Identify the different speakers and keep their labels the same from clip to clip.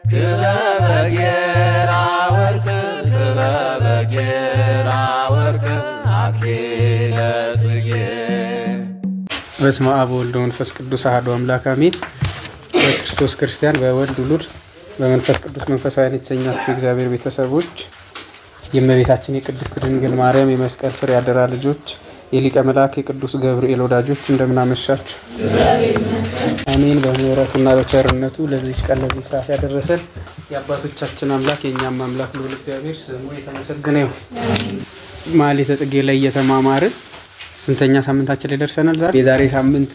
Speaker 1: ክበበ ጌራ ወርቅ ክበበ ጌራ ወርቅ አክሊለ ጽጌ
Speaker 2: በስመ አብ ወወልድ ወመንፈስ ቅዱስ አሐዱ አምላክ አሜን። በክርስቶስ ክርስቲያን በወልድ ውሉድ በመንፈስ ቅዱስ መንፈሳውያን የተሰኛችሁ የእግዚአብሔር ቤተሰቦች የእመቤታችን የቅድስት ድንግል ማርያም የመስቀል ስር ያደራ ልጆች የሊቀ መልአክ የቅዱስ ገብርኤል ወዳጆች እንደምናመሻችሁ አሜን። በምሕረቱና በቸርነቱ ለዚህ ቀን ለዚህ ሰዓት ያደረሰን የአባቶቻችን አምላክ የእኛም አምላክ ልዑል እግዚአብሔር ስሙ የተመሰገነ ይሁን። ማኅሌተ ጽጌ ላይ እየተማማርን ስንተኛ ሳምንታችን ላይ ደርሰናል? ዛሬ የዛሬ ሳምንት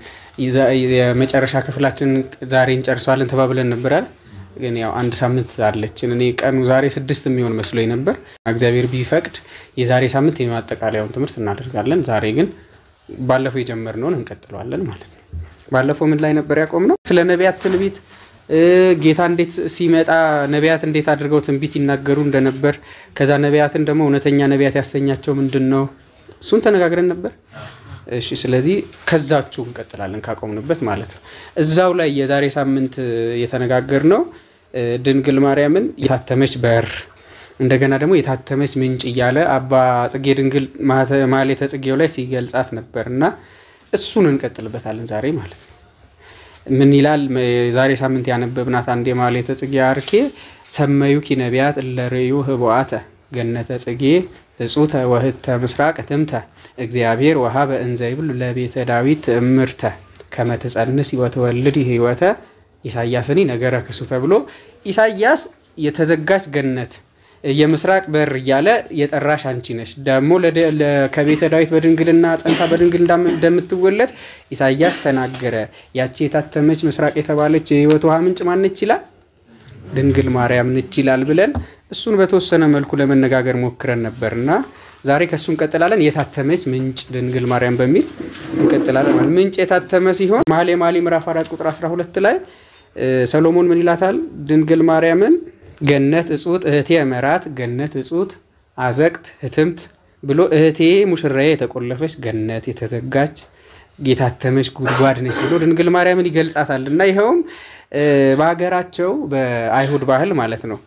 Speaker 2: የመጨረሻ ክፍላችን ዛሬ እንጨርሰዋለን ተባብለን ነበራል። ግን ያው አንድ ሳምንት አለችን። እኔ ቀኑ ዛሬ ስድስት የሚሆን መስሎኝ ነበር። እግዚአብሔር ቢፈቅድ የዛሬ ሳምንት የማጠቃለያውን ትምህርት እናደርጋለን። ዛሬ ግን ባለፈው የጀመርነውን እንቀጥለዋለን ማለት ነው። ባለፈው ምን ላይ ነበር ያቆምነው? ስለ ነቢያት ትንቢት ጌታ እንዴት ሲመጣ ነቢያት እንዴት አድርገው ትንቢት ይናገሩ እንደነበር ከዛ ነቢያትን ደግሞ እውነተኛ ነቢያት ያሰኛቸው ምንድን ነው እሱን ተነጋግረን ነበር። እሺ፣ ስለዚህ ከዛችሁ እንቀጥላለን ካቆምንበት ማለት ነው። እዛው ላይ የዛሬ ሳምንት የተነጋገርነው ድንግል ማርያምን የታተመች በር እንደገና ደግሞ የታተመች ምንጭ እያለ አባ ጽጌ ድንግል ማኅሌተ ጽጌው ላይ ሲገልጻት ነበር እና እሱን እንቀጥልበታለን ዛሬ ማለት ነው። ምን ይላል? የዛሬ ሳምንት ያነበብናት አንድ የማኅሌተ ጽጌ አርኬ ሰመዩኪ ነቢያት እለ ርእዩ ህቡአተ ገነተ ጽጌ እጹተ ወህተ ምስራቅ ትምተ እግዚአብሔር ወሀበ እንዘ ይብል ለቤተ ዳዊት እምርተ ከመ ትጸንስ ወትወልድ ህይወተ ኢሳያስኒ ነገረ ክሱ ተብሎ ኢሳያስ የተዘጋች ገነት የምስራቅ በር እያለ የጠራሽ አንቺ ነሽ። ደግሞ ከቤተ ዳዊት በድንግልና ጸንሳ በድንግል እንደምትወለድ ኢሳያስ ተናገረ። ያቺ የታተመች ምስራቅ የተባለች የህይወት ውሃ ምንጭ ማነች ይላል? ድንግል ማርያም ነች ይላል ብለን እሱን በተወሰነ መልኩ ለመነጋገር ሞክረን ነበር እና ዛሬ ከእሱ እንቀጥላለን። የታተመች ምንጭ ድንግል ማርያም በሚል እንቀጥላለን። ምንጭ የታተመ ሲሆን መኃልየ መኃልይ ምዕራፍ 4 ቁጥር 12 ላይ ሰሎሞን ምን ይላታል? ድንግል ማርያምን ገነት እጹት እህቴ መራት ገነት እጹት አዘቅት ህትምት ብሎ እህቴ ሙሽራዬ የተቆለፈች ገነት የተዘጋች የታተመች ጉድጓድ ነች ብሎ ድንግል ማርያምን ይገልጻታል እና ይኸውም በሀገራቸው በአይሁድ ባህል ማለት ነው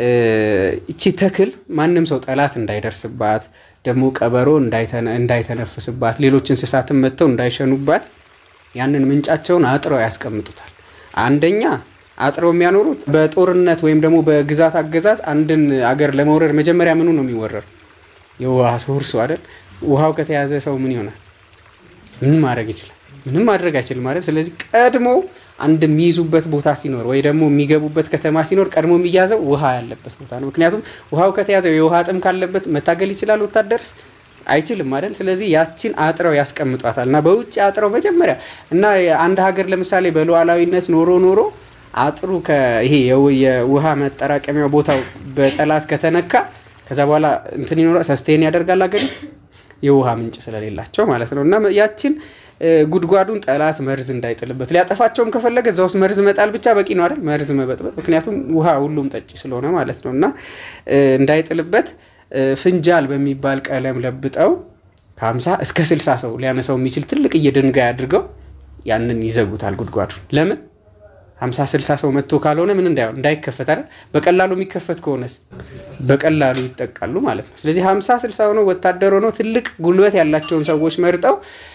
Speaker 2: እቺ ተክል ማንም ሰው ጠላት እንዳይደርስባት ደግሞ ቀበሮ እንዳይተነፍስባት ሌሎች እንስሳትን መጥተው እንዳይሸኑባት ያንን ምንጫቸውን አጥረው ያስቀምጡታል። አንደኛ አጥረው የሚያኖሩት በጦርነት ወይም ደግሞ በግዛት አገዛዝ አንድን አገር ለመውረር መጀመሪያ ምኑ ነው የሚወረር? የውሃ ሶርሱ አይደል? ውሃው ከተያዘ ሰው ምን ይሆናል? ምን ማድረግ ይችላል? ምንም ማድረግ አይችልም ማለት። ስለዚህ ቀድሞ አንድ የሚይዙበት ቦታ ሲኖር ወይ ደግሞ የሚገቡበት ከተማ ሲኖር ቀድሞ የሚያዘው ውሃ ያለበት ቦታ ነው። ምክንያቱም ውሃው ከተያዘው የውሃ ጥም ካለበት መታገል ይችላል ወታደርስ አይችልም አይደል? ስለዚህ ያችን አጥረው ያስቀምጧታል እና በውጭ አጥረው መጀመሪያ እና አንድ ሀገር ለምሳሌ በሉዓላዊነት ኖሮ ኖሮ አጥሩ ይሄ የውሃ መጠራቀሚያ ቦታው በጠላት ከተነካ ከዛ በኋላ እንትን ይኖራል ሰስቴን ያደርጋል ሀገሪቱ የውሃ ምንጭ ስለሌላቸው ማለት ነው እና ያችን ጉድጓዱን ጠላት መርዝ እንዳይጥልበት ሊያጠፋቸውም ከፈለገ እዛ ውስጥ መርዝ መጣል ብቻ በቂ ነው አይደል? መርዝ መበጥበጥ። ምክንያቱም ውሃ ሁሉም ጠጪ ስለሆነ ማለት ነው እና እንዳይጥልበት ፍንጃል በሚባል ቀለም ለብጠው ከ50 እስከ 60 ሰው ሊያነሳው የሚችል ትልቅዬ ድንጋይ አድርገው ያንን ይዘጉታል ጉድጓዱን። ለምን 50 60 ሰው መጥቶ ካልሆነ ምን እንዳይሆን እንዳይከፈት አይደል? በቀላሉ የሚከፈት ከሆነስ በቀላሉ ይጠቃሉ ማለት ነው። ስለዚህ 50 60 ሆነው ወታደር ሆነው ትልቅ ጉልበት ያላቸውን ሰዎች መርጠው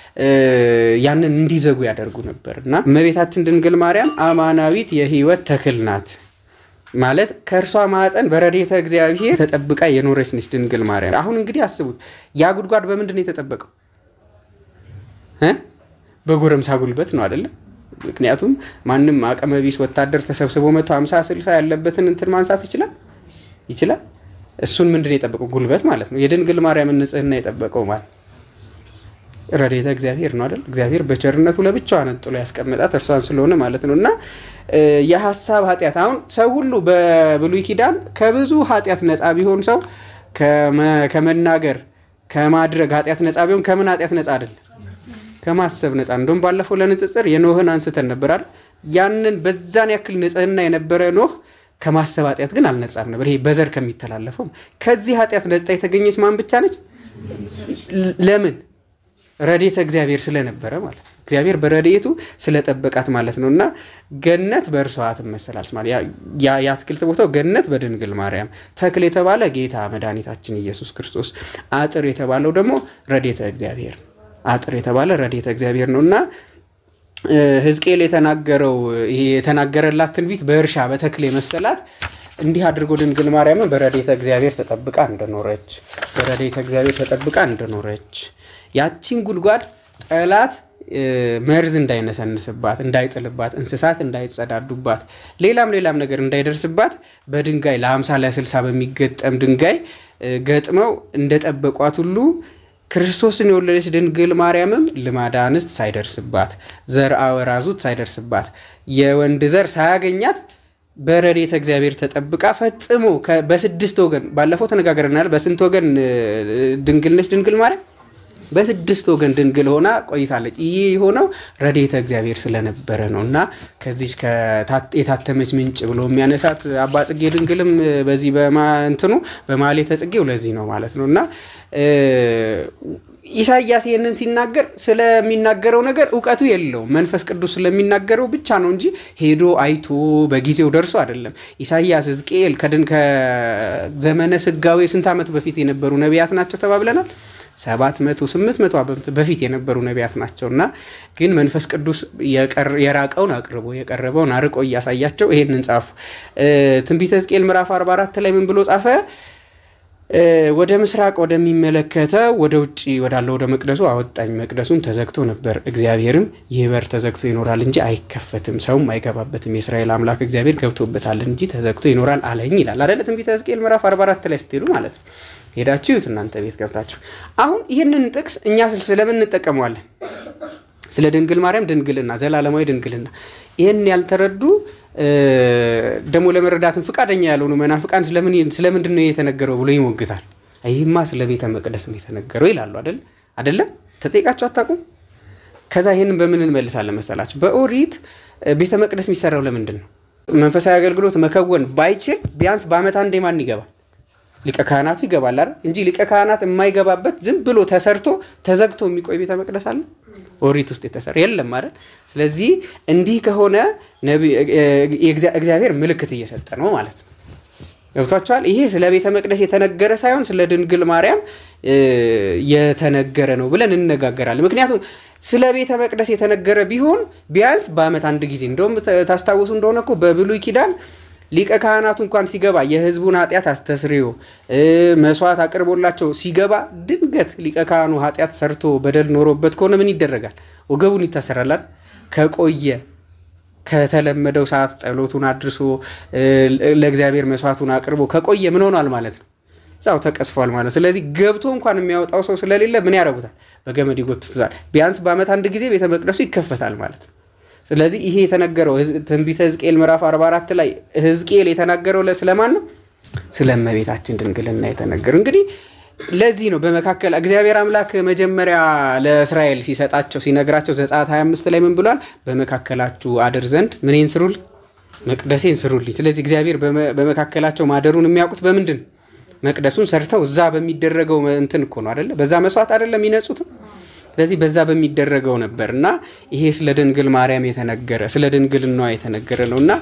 Speaker 2: ያንን እንዲዘጉ ያደርጉ ነበር እና እመቤታችን ድንግል ማርያም አማናዊት የሕይወት ተክል ናት ማለት ከእርሷ ማዕፀን በረድኤተ እግዚአብሔር ተጠብቃ የኖረች ነች ድንግል ማርያም። አሁን እንግዲህ አስቡት፣ ያ ጉድጓድ በምንድን ነው የተጠበቀው? በጎረምሳ ጉልበት ነው አይደለም? ምክንያቱም ማንም አቅመ ቢስ ወታደር ተሰብስቦ መቶ ሀምሳ ስልሳ ያለበትን እንትን ማንሳት ይችላል ይችላል። እሱን ምንድን ነው የጠበቀው? ጉልበት ማለት ነው። የድንግል ማርያምን ንጽሕና የጠበቀው ማለት ረድኤተ እግዚአብሔር ነው አይደል? እግዚአብሔር በቸርነቱ ለብቻዋ ነጥሎ ያስቀመጣት እርሷን ስለሆነ ማለት ነው። እና የሀሳብ ኃጢአት አሁን ሰው ሁሉ በብሉይ ኪዳን ከብዙ ኃጢአት ነፃ ቢሆን ሰው ከመናገር ከማድረግ ኃጢአት ነፃ ቢሆን ከምን ኃጢአት ነፃ አይደለም? ከማሰብ ነፃ። እንደውም ባለፈው ለንጽጽር የኖህን አንስተን ነበር አይደል? ያንን በዛን ያክል ንጽሕና የነበረ ኖህ ከማሰብ ኃጢአት ግን አልነጻም ነበር። ይሄ በዘር ከሚተላለፈው ከዚህ ኃጢአት ነጻ የተገኘች ማን ብቻ ነች? ለምን ረድኤተ እግዚአብሔር ስለነበረ ማለት ነው። እግዚአብሔር በረድኤቱ ስለጠበቃት ማለት ነው። እና ገነት በእርሷ ትመሰላለች ማለት የአትክልት ቦታው ገነት በድንግል ማርያም፣ ተክል የተባለ ጌታ መድኃኒታችን ኢየሱስ ክርስቶስ፣ አጥር የተባለው ደግሞ ረድኤተ እግዚአብሔር አጥር የተባለ ረድኤተ እግዚአብሔር ነው እና ሕዝቅኤል የተናገረው ይሄ የተናገረላት ትንቢት በእርሻ በተክል የመሰላት እንዲህ አድርጎ ድንግል ማርያምን በረድኤተ እግዚአብሔር ተጠብቃ እንደኖረች በረድኤተ እግዚአብሔር ተጠብቃ እንደኖረች ያቺን ጉድጓድ ጠላት መርዝ እንዳይነሰንስባት እንዳይጥልባት፣ እንስሳት እንዳይጸዳዱባት፣ ሌላም ሌላም ነገር እንዳይደርስባት በድንጋይ ለሀምሳ ለስልሳ በሚገጠም ድንጋይ ገጥመው እንደጠበቋት ሁሉ ክርስቶስን የወለደች ድንግል ማርያምም ልማዳ አንስት ሳይደርስባት ዘር አወራዙት ሳይደርስባት የወንድ ዘር ሳያገኛት በረድኤተ እግዚአብሔር ተጠብቃ ፈጽሞ በስድስት ወገን ባለፈው ተነጋግረናል። በስንት ወገን ድንግል ነች ድንግል ማርያም? በስድስት ወገን ድንግል ሆና ቆይታለች። ይህ የሆነው ረድኤተ እግዚአብሔር ስለነበረ ነው እና ከዚች የታተመች ምንጭ ብሎ የሚያነሳት አባ ጽጌ ድንግልም በዚህ በማንትኑ በማኅሌተ ጽጌው ለዚህ ነው ማለት ነው እና ኢሳያስ ይህንን ሲናገር ስለሚናገረው ነገር እውቀቱ የለውም። መንፈስ ቅዱስ ስለሚናገረው ብቻ ነው እንጂ ሄዶ አይቶ በጊዜው ደርሶ አይደለም። ኢሳያስ፣ ሕዝቅኤል ከድን ከዘመነ ስጋዌ ስንት ዓመት በፊት የነበሩ ነቢያት ናቸው ተባብለናል። ሰባት መቶ ስምንት መቶ ዓመት በፊት የነበሩ ነቢያት ናቸው እና ግን መንፈስ ቅዱስ የራቀውን አቅርቦ የቀረበውን አርቆ እያሳያቸው ይሄንን ጻፉ። ትንቢተ ሕዝቅኤል ምዕራፍ 44 ላይ ምን ብሎ ጻፈ? ወደ ምስራቅ ወደሚመለከተው ወደ ውጭ ወዳለው ወደ መቅደሱ አወጣኝ። መቅደሱን ተዘግቶ ነበር። እግዚአብሔርም ይህ በር ተዘግቶ ይኖራል እንጂ አይከፈትም፣ ሰውም አይገባበትም፣ የእስራኤል አምላክ እግዚአብሔር ገብቶበታል እንጂ ተዘግቶ ይኖራል አለኝ ይላል አደለ? ትንቢተ ሕዝቅኤል ምዕራፍ 44 ላይ ስትሄዱ ማለት ነው። ሄዳችሁ ይሁት እናንተ ቤት ገብታችሁ። አሁን ይህንን ጥቅስ እኛ ስለምን እንጠቀመዋለን? ስለ ድንግል ማርያም ድንግልና፣ ዘላለማዊ ድንግልና ይህን ያልተረዱ ደግሞ ለመረዳትም ፈቃደኛ ያልሆኑ መናፍቃን ስለምንድን ነው የተነገረው ብሎ ይሞግታል። ይህማ ስለ ቤተ መቅደስ ነው የተነገረው ይላሉ። አይደል አይደለም? ተጠይቃችሁ አታውቁም? ከዛ ይህንን በምን እንመልሳለን መሰላችሁ? በኦሪት ቤተ መቅደስ የሚሰራው ለምንድን ነው? መንፈሳዊ አገልግሎት መከወን ባይችል ቢያንስ በዓመት አንዴ ማን ይገባል? ሊቀ ካህናቱ ይገባል አይደል? እንጂ ሊቀ ካህናት የማይገባበት ዝም ብሎ ተሰርቶ ተዘግቶ የሚቆይ ቤተ መቅደስ አለ? ኦሪት ውስጥ የተሰራ የለም አይደል? ስለዚህ እንዲህ ከሆነ እግዚአብሔር ምልክት እየሰጠ ነው ማለት ነው። ገብቷቸዋል። ይሄ ስለ ቤተ መቅደስ የተነገረ ሳይሆን ስለ ድንግል ማርያም የተነገረ ነው ብለን እንነጋገራለን። ምክንያቱም ስለ ቤተ መቅደስ የተነገረ ቢሆን ቢያንስ በዓመት አንድ ጊዜ እንደውም ታስታውሱ እንደሆነ እኮ በብሉይ ኪዳን ሊቀ ካህናቱ እንኳን ሲገባ የሕዝቡን ኃጢአት አስተስርዮ መስዋዕት አቅርቦላቸው ሲገባ ድንገት ሊቀ ካህኑ ኃጢአት ሰርቶ በደል ኖሮበት ከሆነ ምን ይደረጋል? ወገቡን ይታሰራላል። ከቆየ ከተለመደው ሰዓት ጸሎቱን አድርሶ ለእግዚአብሔር መስዋዕቱን አቅርቦ ከቆየ ምን ሆኗል ማለት ነው? እዛው ተቀስፏል ማለት ነው። ስለዚህ ገብቶ እንኳን የሚያወጣው ሰው ስለሌለ ምን ያደርጉታል? በገመድ ይጎትቱታል። ቢያንስ በዓመት አንድ ጊዜ ቤተ መቅደሱ ይከፈታል ማለት ነው። ስለዚህ ይሄ የተነገረው ትንቢተ ሕዝቅኤል ምዕራፍ 44 ላይ ሕዝቅኤል የተናገረው ስለማን ነው? ስለ እመቤታችን ድንግልና የተነገረው። እንግዲህ ለዚህ ነው በመካከል እግዚአብሔር አምላክ መጀመሪያ ለእስራኤል ሲሰጣቸው ሲነግራቸው ዘጸአት 25 ላይ ምን ብሏል? በመካከላችሁ አድር ዘንድ ምንን ስሩልኝ? መቅደሴን ስሩልኝ። ስለዚህ እግዚአብሔር በመካከላቸው ማደሩን የሚያውቁት በምንድን መቅደሱን ሰርተው እዛ በሚደረገው እንትን እኮ ነው አደለ? በዛ መስዋዕት አደለም የሚነጹትም ስለዚህ በዛ በሚደረገው ነበር እና ይሄ ስለ ድንግል ማርያም የተነገረ ስለ ድንግልናዋ የተነገረ ነው እና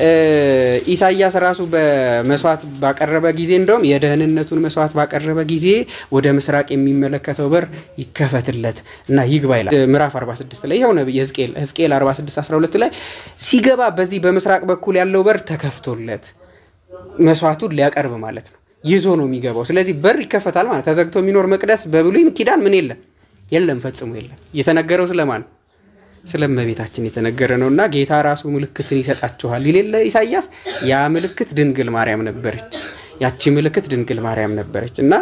Speaker 2: ኢሳያስ ራሱ በመስዋዕት ባቀረበ ጊዜ እንደውም የደህንነቱን መስዋዕት ባቀረበ ጊዜ ወደ ምስራቅ የሚመለከተው በር ይከፈትለት እና ይግባ ይላል። ምዕራፍ 46 ላይ ይኸው ነቢይ ሕዝቅኤል ሕዝቅኤል 46 12 ላይ ሲገባ በዚህ በምስራቅ በኩል ያለው በር ተከፍቶለት መስዋዕቱን ሊያቀርብ ማለት ነው ይዞ ነው የሚገባው። ስለዚህ በር ይከፈታል ማለት ተዘግቶ የሚኖር መቅደስ በብሉይ ኪዳን ምን የለም የለም ፈጽሞ የለም። የተነገረው ስለማን ስለ እመቤታችን የተነገረ ነው እና ጌታ ራሱ ምልክትን ይሰጣችኋል ይሌለ ኢሳያስ። ያ ምልክት ድንግል ማርያም ነበረች። ያቺ ምልክት ድንግል ማርያም ነበረች እና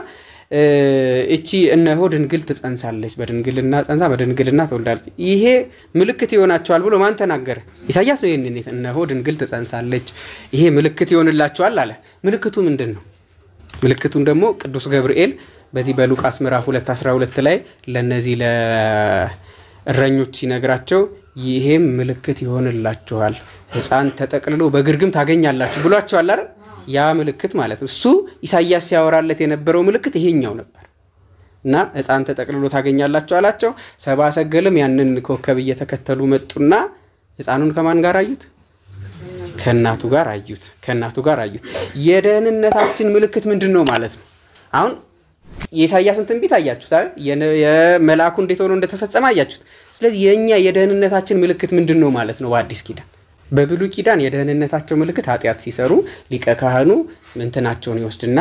Speaker 2: እቺ እነሆ ድንግል ትጸንሳለች፣ በድንግልና ጸንሳ በድንግልና ትወልዳለች፣ ይሄ ምልክት ይሆናቸዋል ብሎ ማን ተናገረ? ኢሳያስ ነው። ይህንን እነሆ ድንግል ትጸንሳለች፣ ይሄ ምልክት ይሆንላቸዋል አለ። ምልክቱ ምንድን ነው? ምልክቱን ደግሞ ቅዱስ ገብርኤል በዚህ በሉቃስ ምዕራፍ 2 12 ላይ ለነዚህ ለእረኞች ሲነግራቸው ይሄም ምልክት ይሆንላችኋል፣ ሕፃን ተጠቅልሎ በግርግም ታገኛላችሁ ብሏቸዋል አይደል? ያ ምልክት ማለት ነው። እሱ ኢሳያስ ሲያወራለት የነበረው ምልክት ይሄኛው ነበር። እና ሕፃን ተጠቅልሎ ታገኛላቸው አላቸው። ሰብአ ሰገልም ያንን ኮከብ እየተከተሉ መጡና ሕፃኑን ከማን ጋር አዩት? ከእናቱ ጋር አዩት። ከእናቱ ጋር አዩት። የደህንነታችን ምልክት ምንድን ነው ማለት ነው? አሁን የኢሳያስን ትንቢት አያችሁት አይደል? የመልአኩ እንዴት ሆኖ እንደተፈጸመ አያችሁት። ስለዚህ የእኛ የደህንነታችን ምልክት ምንድን ነው ማለት ነው? በአዲስ ኪዳን በብሉይ ኪዳን የደህንነታቸው ምልክት ኃጢአት ሲሰሩ ሊቀ ካህኑ ምንትናቸውን ይወስድና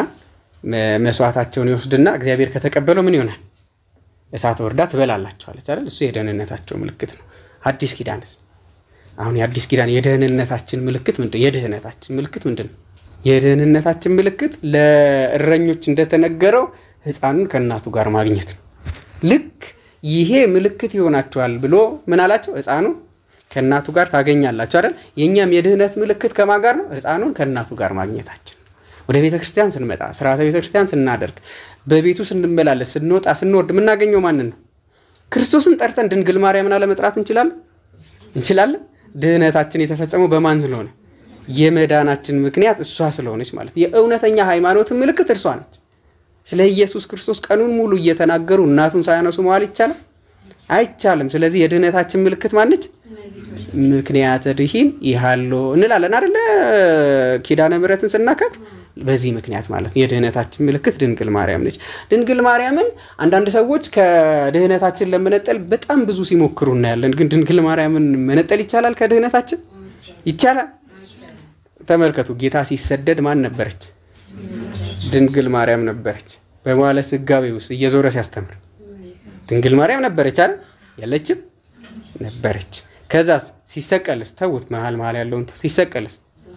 Speaker 2: መስዋዕታቸውን ይወስድና እግዚአብሔር ከተቀበለው ምን ይሆናል? እሳት ወርዳ ትበላላቸዋለች አይደል? እሱ የደህንነታቸው ምልክት ነው። አዲስ ኪዳንስ አሁን የአዲስ ኪዳን የደህንነታችን ምልክት ምንድን የድህነታችን ምልክት ምንድን ነው? የደህንነታችን ምልክት ለእረኞች እንደተነገረው ሕፃኑን ከእናቱ ጋር ማግኘት ነው። ልክ ይሄ ምልክት ይሆናቸዋል ብሎ ምን አላቸው? ሕፃኑን ከእናቱ ጋር ታገኛላችሁ አይደል? የእኛም የድህነት ምልክት ከማን ጋር ነው? ሕፃኑን ከእናቱ ጋር ማግኘታችን። ወደ ቤተ ክርስቲያን ስንመጣ ስርዓተ ቤተ ክርስቲያን ስናደርግ በቤቱ ስንመላለስ ስንወጣ ስንወርድ የምናገኘው ማንን ነው? ክርስቶስን ጠርተን ድንግል ማርያምን አለመጥራት እንችላለን? እንችላለን። ድህነታችን የተፈጸመው በማን ስለሆነ የመዳናችን ምክንያት እሷ ስለሆነች ማለት የእውነተኛ ሃይማኖትን ምልክት እርሷ ነች። ስለ ኢየሱስ ክርስቶስ ቀኑን ሙሉ እየተናገሩ እናቱን ሳያነሱ መዋል ይቻላል? አይቻልም። ስለዚህ የድህነታችን ምልክት ማነች? ምክንያተ ድኂን ይሃሎ እንላለን አደለ? ኪዳነ ምሕረትን ስናከብ በዚህ ምክንያት ማለት ነው። የድህነታችን ምልክት ድንግል ማርያም ነች። ድንግል ማርያምን አንዳንድ ሰዎች ከድህነታችን ለመነጠል በጣም ብዙ ሲሞክሩ እናያለን። ግን ድንግል ማርያምን መነጠል ይቻላል? ከድህነታችን ይቻላል? ተመልከቱ። ጌታ ሲሰደድ ማን ነበረች? ድንግል ማርያም ነበረች። በመዋለ ስጋዌ ውስጥ እየዞረ ሲያስተምር ድንግል ማርያም ነበረች አይደል? የለችም? ነበረች። ከዛስ ሲሰቀልስ ተውት፣ መሀል መሀል ያለውን ሲሰቀልስ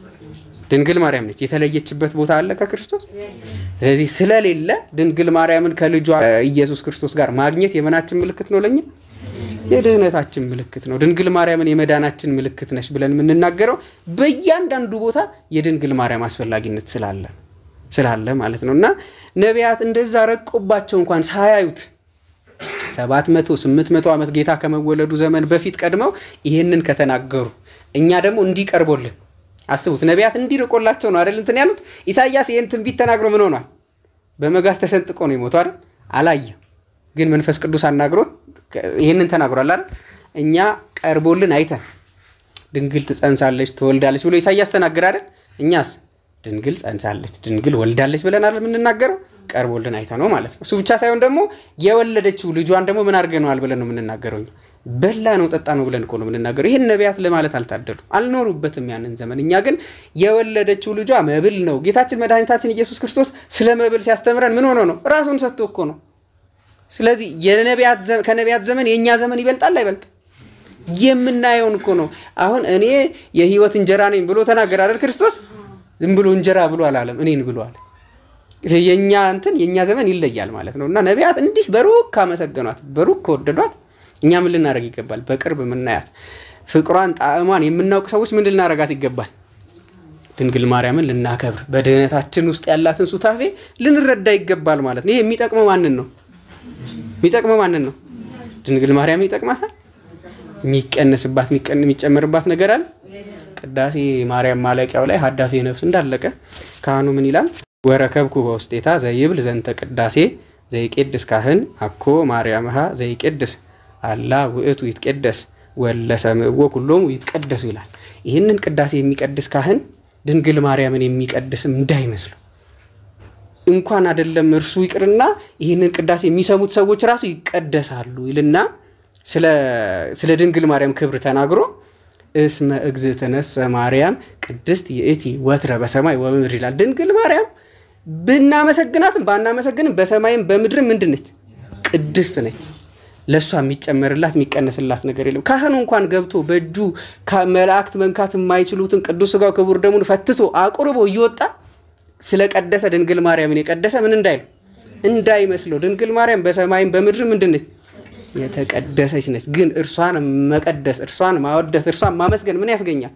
Speaker 2: ድንግል ማርያም ነች። የተለየችበት ቦታ አለ ከክርስቶስ። ስለዚህ ስለሌለ ድንግል ማርያምን ከልጇ ኢየሱስ ክርስቶስ ጋር ማግኘት የመናችን ምልክት ነው፣ ለኛ የድህነታችን ምልክት ነው። ድንግል ማርያምን የመዳናችን ምልክት ነች ብለን የምንናገረው በእያንዳንዱ ቦታ የድንግል ማርያም አስፈላጊነት ስላለ ስላለ ማለት ነው። እና ነቢያት እንደዛ ረቆባቸው እንኳን ሳያዩት ሰባት መቶ ስምንት መቶ ዓመት ጌታ ከመወለዱ ዘመን በፊት ቀድመው ይህንን ከተናገሩ እኛ ደግሞ እንዲቀርቦልን አስቡት። ነቢያት እንዲርቆላቸው ነው አይደል እንትን ያሉት። ኢሳያስ ይህን ትንቢት ተናግሮ ምን ሆኗል? በመጋዝ ተሰንጥቆ ነው የሞተው አይደል? አላየም። ግን መንፈስ ቅዱስ አናግሮት ይህንን ተናግሯል አይደል? እኛ ቀርቦልን አይተን ድንግል ትጸንሳለች ትወልዳለች ብሎ ኢሳያስ ተናገረ አይደል? እኛስ ድንግል ጸንሳለች ድንግል ወልዳለች ብለን አይደል የምንናገረው? ቀርቦልን አይተ ነው ማለት ነው። እሱ ብቻ ሳይሆን ደግሞ የወለደችው ልጇን ደግሞ ምን አድርገነዋል ብለን ነው የምንናገረው። በላ ነው ጠጣ ነው ብለን እኮ ነው የምንናገረው። ይህን ነቢያት ለማለት አልታደሉ አልኖሩበትም ያንን ዘመን። እኛ ግን የወለደችው ልጇ መብል ነው። ጌታችን መድኃኒታችን ኢየሱስ ክርስቶስ ስለ መብል ሲያስተምረን ምን ሆኖ ነው? ራሱን ሰጥቶ እኮ ነው። ስለዚህ ከነቢያት ዘመን የእኛ ዘመን ይበልጣል አይበልጥ? የምናየውን እኮ ነው። አሁን እኔ የህይወት እንጀራ ነኝ ብሎ ተናገር አይደል ክርስቶስ። ዝም ብሎ እንጀራ ብሎ አላለም፣ እኔን ብሎ አለ። የእኛ እንትን የእኛ ዘመን ይለያል ማለት ነው። እና ነቢያት እንዲህ በሩቅ ካመሰገኗት በሩቅ ከወደዷት እኛ ምን ልናደርግ ይገባል? በቅርብ የምናያት ፍቅሯን ጣዕሟን የምናውቅ ሰዎች ምን ልናደርጋት ይገባል? ድንግል ማርያምን ልናከብር በድህነታችን ውስጥ ያላትን ሱታፌ ልንረዳ ይገባል ማለት ነው። ይሄ የሚጠቅመው ማንን ነው? የሚጠቅመው ማንን ነው? ድንግል ማርያምን ይጠቅማታል። የሚቀነስባት የሚጨመርባት ነገር አለ? ቅዳሴ ማርያም ማለቂያው ላይ ሀዳፌ ነፍስ እንዳለቀ ካህኑ ምን ይላል? ወረከብኩ በውስጤታ ዘይብል ዘንተ ቅዳሴ ዘይቄድስ ካህን አኮ ማርያምሃ ዘይቄድስ አላ ውእቱ ይትቀደስ ወለሰምዕዎ ኩሎሙ ይትቀደሱ ይላል። ይህንን ቅዳሴ የሚቀድስ ካህን ድንግል ማርያምን የሚቀድስም እንዳይመስሉ እንኳን አይደለም እርሱ ይቅርና ይህንን ቅዳሴ የሚሰሙት ሰዎች ራሱ ይቀደሳሉ ይልና ስለ ድንግል ማርያም ክብር ተናግሮ እስመ እግዝእትነሰ ማርያም ቅድስት ይእቲ ወትረ በሰማይ ወበምድር ይላል። ድንግል ማርያም ብናመሰግናትም ባናመሰግንም በሰማይም በምድርም ምንድን ነች? ቅድስት ነች። ለእሷ የሚጨመርላት የሚቀነስላት ነገር የለም። ካህኑ እንኳን ገብቶ በእጁ መላእክት መንካት የማይችሉትን ቅዱስ ሥጋው ክቡር ደሙን ፈትቶ አቁርቦ እየወጣ ስለቀደሰ ድንግል ማርያምን የቀደሰ ምን እንዳይለው እንዳይመስለው። ድንግል ማርያም በሰማይም በምድርም ምንድን ነች? የተቀደሰች ነች። ግን እርሷን መቀደስ፣ እርሷን ማወደስ፣ እርሷን ማመስገን ምን ያስገኛል?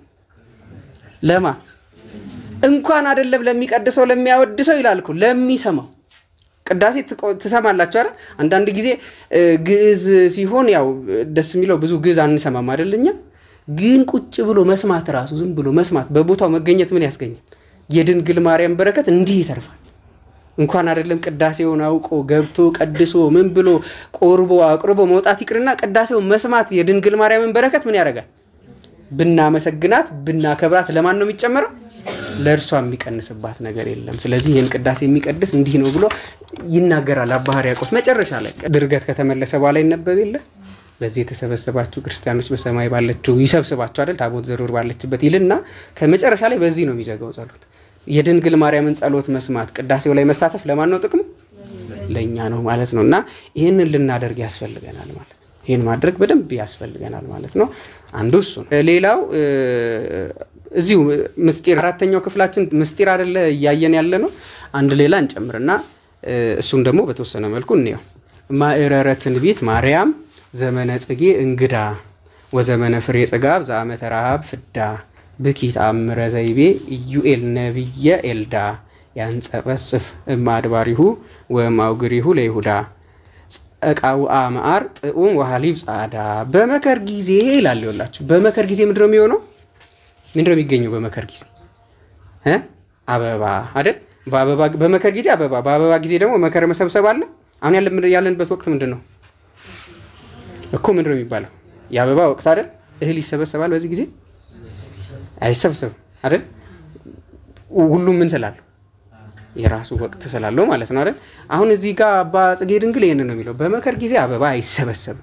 Speaker 2: ለማ እንኳን አይደለም ለሚቀድሰው ለሚያወድሰው ይላል እኮ ለሚሰማው ቅዳሴ ትሰማላችሁ አይደል? አንዳንድ ጊዜ ግዕዝ ሲሆን ያው ደስ የሚለው ብዙ ግዕዝ አንሰማም አይደለኛ። ግን ቁጭ ብሎ መስማት ራሱ ዝም ብሎ መስማት በቦታው መገኘት ምን ያስገኛል? የድንግል ማርያም በረከት እንዲህ ይተርፋል። እንኳን አይደለም ቅዳሴውን አውቆ ገብቶ ቀድሶ ምን ብሎ ቆርቦ አቅርቦ መውጣት ይቅርና ቅዳሴውን መስማት የድንግል ማርያምን በረከት ምን ያደርጋል? ብናመሰግናት ብናከብራት ለማን ነው የሚጨመረው? ለእርሷ የሚቀንስባት ነገር የለም። ስለዚህ ይህን ቅዳሴ የሚቀድስ እንዲህ ነው ብሎ ይናገራል አባ ሕርያቆስ መጨረሻ ላይ ድርገት ከተመለሰ በኋላ ይነበብ የለ በዚህ የተሰበሰባችሁ ክርስቲያኖች በሰማይ ባለችው ይሰብስባችሁ አይደል ታቦት ዘሩር ባለችበት ይልና ከመጨረሻ ላይ በዚህ ነው የሚዘጋው ጸሎት። የድንግል ማርያምን ጸሎት መስማት ቅዳሴው ላይ መሳተፍ ለማን ነው ጥቅሙ? ለእኛ ነው ማለት ነው። እና ይህንን ልናደርግ ያስፈልገናል ማለት ነው። ይህን ማድረግ በደንብ ያስፈልገናል ማለት ነው። አንዱ እሱ ነው። ሌላው እዚሁ ምስጢር አራተኛው ክፍላችን ምስጢር አይደለ እያየን ያለ ነው። አንድ ሌላ እንጨምርና እሱን ደግሞ በተወሰነ መልኩ እንየው። ማዕረረ ትንቢት ማርያም ዘመነ ጽጌ እንግዳ ወዘመነ ፍሬ ጽጋብ ዘአመተ ረሃብ ፍዳ ብኪ ተአምረ ዘይቤ ኢዩኤል ነቢየ ኤልዳ ያንጸበስፍ እማድባሪሁ ወማውግሪሁ ለይሁዳ ጸቃውአ መዓር ጥዑም ወሃሊብ ጻዳ በመከር ጊዜ ይላል። ይኸውላችሁ በመከር ጊዜ ምንድነው የሚሆነው? ምንድነው የሚገኘው በመከር ጊዜ እ አበባ አይደል? በመከር ጊዜ አበባ፣ በአበባ ጊዜ ደግሞ መከር መሰብሰብ አለ። አሁን ያለንበት ወቅት ምንድን ነው እኮ ምንድን ነው የሚባለው? የአበባ ወቅት አይደል? እህል ይሰበሰባል በዚህ ጊዜ አይሰብሰብም አይደል? ሁሉም ምን ስላለው የራሱ ወቅት ስላለው ማለት ነው አይደል? አሁን እዚህ ጋር አባ ጽጌ ድንግል ይህንን ነው የሚለው፣ በመከር ጊዜ አበባ አይሰበሰብም፣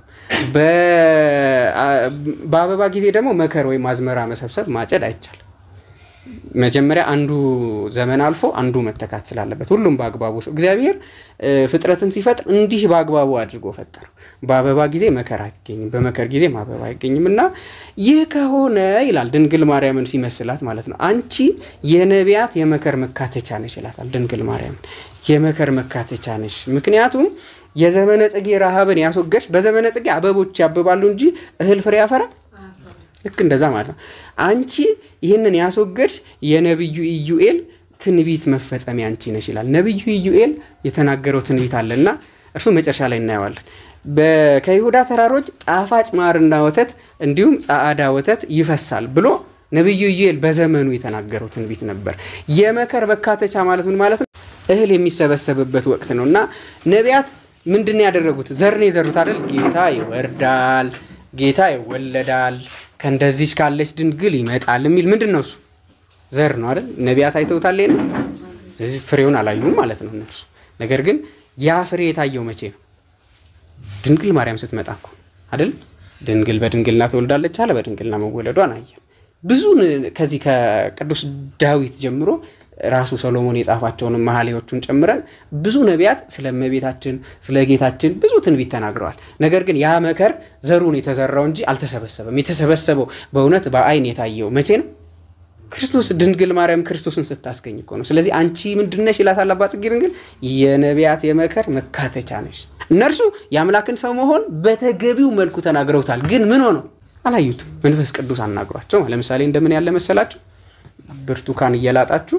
Speaker 2: በአበባ ጊዜ ደግሞ መከር ወይም አዝመራ መሰብሰብ ማጨድ አይቻልም። መጀመሪያ አንዱ ዘመን አልፎ አንዱ መተካት ስላለበት ሁሉም በአግባቡ እግዚአብሔር ፍጥረትን ሲፈጥር እንዲህ በአግባቡ አድርጎ ፈጠረው። በአበባ ጊዜ መከር አይገኝም፣ በመከር ጊዜም አበባ አይገኝም እና ይህ ከሆነ ይላል ድንግል ማርያምን ሲመስላት ማለት ነው አንቺ የነቢያት የመከር መካተቻ ነሽ ይላታል። ድንግል ማርያምን የመከር መካተቻ ነሽ፣ ምክንያቱም የዘመነ ጽጌ ረሃብን ያስወገድሽ። በዘመነ ጽጌ አበቦች ያብባሉ እንጂ እህል ፍሬ ያፈራል ልክ እንደዛ ማለት ነው። አንቺ ይህንን ያስወገድሽ የነቢዩ ኢዩኤል ትንቢት መፈጸሚያ አንቺ ነሽ ይላል። ነቢዩ ኢዩኤል የተናገረው ትንቢት አለና እርሱ መጨረሻ ላይ እናየዋለን። ከይሁዳ ተራሮች ጣፋጭ ማርና ወተት እንዲሁም ጻዕዳ ወተት ይፈሳል ብሎ ነቢዩ ኢዩኤል በዘመኑ የተናገረው ትንቢት ነበር። የመከር መካተቻ ማለት ምን ማለት ነው? እህል የሚሰበሰብበት ወቅት ነው እና ነቢያት ምንድን ነው ያደረጉት? ዘር ነው የዘሩት አይደል? ጌታ ይወርዳል ጌታ ይወለዳል ከእንደዚች ካለች ድንግል ይመጣል የሚል ምንድን ነው? እሱ ዘር ነው አይደል? ነቢያት አይተውታል። ስለዚህ ፍሬውን አላዩም ማለት ነው እነርሱ። ነገር ግን ያ ፍሬ የታየው መቼ ነው? ድንግል ማርያም ስትመጣ እኮ አይደል? ድንግል በድንግልና ትወልዳለች አለ። በድንግልና መወለዷን አየን። ብዙ ከዚህ ከቅዱስ ዳዊት ጀምሮ ራሱ ሰሎሞን የጻፋቸውን መሐሌዎቹን ጨምረን ብዙ ነቢያት ስለ እመቤታችን ስለ ጌታችን ብዙ ትንቢት ተናግረዋል። ነገር ግን ያ መከር ዘሩን የተዘራው እንጂ አልተሰበሰበም። የተሰበሰበው በእውነት በአይን የታየው መቼ ነው? ክርስቶስ ድንግል ማርያም ክርስቶስን ስታስገኝ እኮ ነው። ስለዚህ አንቺ ምንድነሽ ይላታል አባ ጽጌ ድንግል የነቢያት የመከር መካተቻ ነሽ። እነርሱ የአምላክን ሰው መሆን በተገቢው መልኩ ተናግረውታል። ግን ምን ሆነው አላዩትም። መንፈስ ቅዱስ አናግሯቸው። ለምሳሌ እንደምን ያለ መሰላችሁ? ብርቱካን እየላጣችሁ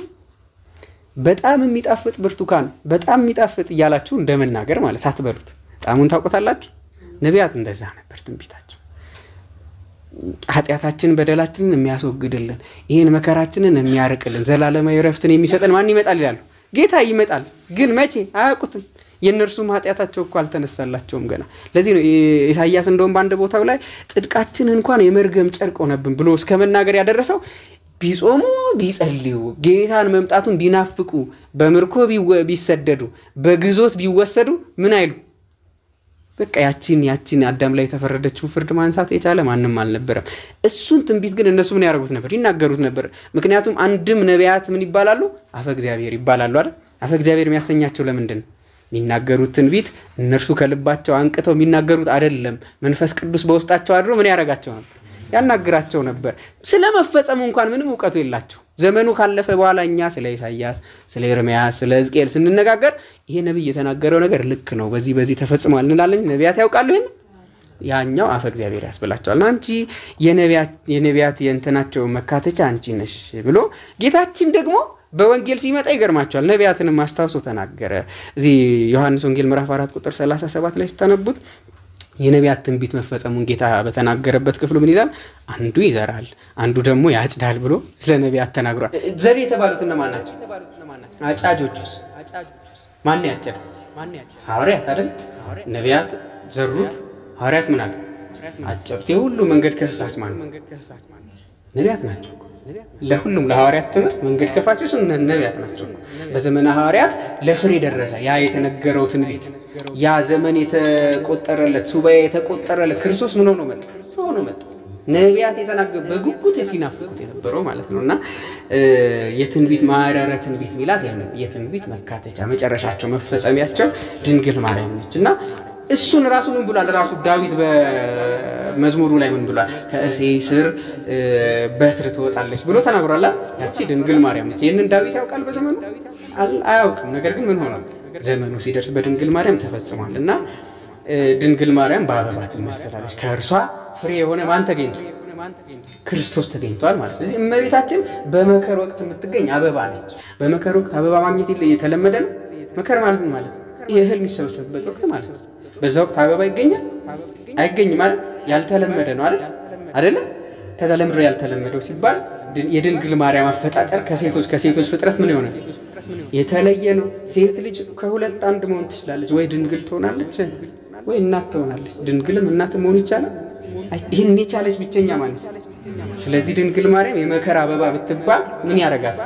Speaker 2: በጣም የሚጣፍጥ ብርቱካን በጣም የሚጣፍጥ እያላችሁ እንደመናገር ማለት ሳትበሉት ጣሙን ታውቆታላችሁ። ነቢያት እንደዛ ነበር ትንቢታቸው። ኃጢአታችን በደላችንን የሚያስወግድልን ይህን መከራችንን የሚያርቅልን ዘላለማዊ ረፍትን የሚሰጠን ማን ይመጣል ይላሉ። ጌታ ይመጣል። ግን መቼ አያውቁትም። የእነርሱም ኃጢአታቸው እኮ አልተነሳላቸውም ገና። ለዚህ ነው ኢሳያስ እንደውም በአንድ ቦታው ላይ ጽድቃችን እንኳን የመርገም ጨርቅ ሆነብን ብሎ እስከ መናገር ያደረሰው ቢጾሙ ቢጸልዩ ጌታን መምጣቱን ቢናፍቁ በምርኮ ቢሰደዱ በግዞት ቢወሰዱ ምን አይሉ በቃ ያቺን ያቺን አዳም ላይ የተፈረደችውን ፍርድ ማንሳት የቻለ ማንም አልነበረም። እሱን ትንቢት ግን እነሱ ምን ያደርጉት ነበር? ይናገሩት ነበር። ምክንያቱም አንድም ነቢያት ምን ይባላሉ? አፈ እግዚአብሔር ይባላሉ አይደል? አፈ እግዚአብሔር የሚያሰኛቸው ለምንድን ነው? የሚናገሩት ትንቢት እነርሱ ከልባቸው አንቅተው የሚናገሩት አይደለም። መንፈስ ቅዱስ በውስጣቸው አድሮ ምን ያደርጋቸው ነበር? ያናግራቸው ነበር። ስለ መፈጸሙ እንኳን ምንም እውቀቱ የላቸው። ዘመኑ ካለፈ በኋላ እኛ ስለ ኢሳያስ፣ ስለ ኤርምያስ፣ ስለ ሕዝቅኤል ስንነጋገር ይሄ ነቢይ የተናገረው ነገር ልክ ነው፣ በዚህ በዚህ ተፈጽሟል እንላለን። ነቢያት ያውቃሉ ይህን ያኛው አፈ እግዚአብሔር ያስብላቸዋል። አንቺ የነቢያት የእንትናቸው መካተቻ አንቺ ነሽ ብሎ ጌታችን ደግሞ በወንጌል ሲመጣ ይገርማቸዋል። ነቢያትንም አስታውሶ ተናገረ። እዚህ ዮሐንስ ወንጌል ምዕራፍ 4 ቁጥር 37 ላይ ስታነቡት የነቢያት ትንቢት መፈጸሙን ጌታ በተናገረበት ክፍሉ ምን ይላል? አንዱ ይዘራል፣ አንዱ ደግሞ ያጭዳል ብሎ ስለ ነቢያት ተናግሯል። ዘር የተባሉት እነማን ናቸው? አጫጆቹስ ማን ያጨደ? ሐዋርያት አይደል? ነቢያት ዘሩት፣ ሐዋርያት ምን አለ አጨዱት። የሁሉ መንገድ ከፋች ማለት ነቢያት ናቸው። ለሁሉም ለሐዋርያት ትምህርት መንገድ ከፋቾች ነቢያት ናቸው። በዘመነ ሐዋርያት ለፍሬ ደረሰ ያ የተነገረው ትንቢት፣ ያ ዘመን የተቆጠረለት ሱባኤ የተቆጠረለት ክርስቶስ ምን ሆኖ መጣ? ሰው ሆኖ መጣ። ነቢያት የተናገሩ በጉጉት ሲናፍቁት የነበረው ማለት ነው። እና የትንቢት ማረረ ትንቢት ሚላት የትንቢት መካተቻ መጨረሻቸው መፈጸሚያቸው ድንግል ማርያም ነች እና እሱን ራሱ ምን ብሏል? ራሱ ዳዊት በመዝሙሩ ላይ ምን ብሏል? ከእሴይ ስር በትር ትወጣለች ብሎ ተናግሯል። ያቺ ድንግል ማርያም ነች። ይህንን ዳዊት ያውቃል በዘመኑ አያውቅም። ነገር ግን ምን ሆኗል? ዘመኑ ሲደርስ በድንግል ማርያም ተፈጽሟል እና ድንግል ማርያም በአበባ ትመሰላለች። ከእርሷ ፍሬ የሆነ ማን ተገኝቷል? ክርስቶስ ተገኝቷል ማለት ነው። ስለዚህ እመቤታችን በመከር ወቅት የምትገኝ አበባ ነች። በመከር ወቅት አበባ ማግኘት የተለመደ ነው። መከር ማለት ነው ማለት ይህ እህል የሚሰበሰብበት ወቅት ማለት ነው። በዛ ወቅት አበባ ይገኛል አይገኝም? ማለት ያልተለመደ ነው አይደል? አይደለም። ከዛ ለምድሮ ያልተለመደው ሲባል የድንግል ማርያም አፈጣጠር ከሴቶች ከሴቶች ፍጥረት ምን የሆነ የተለየ ነው። ሴት ልጅ ከሁለት አንድ መሆን ትችላለች። ወይ ድንግል ትሆናለች ወይ እናት ትሆናለች። ድንግልም እናት መሆን ይቻላል። ይህን የቻለች ብቸኛ ማለት ስለዚህ ድንግል ማርያም የመከር አበባ ብትባል ምን ያደርጋል?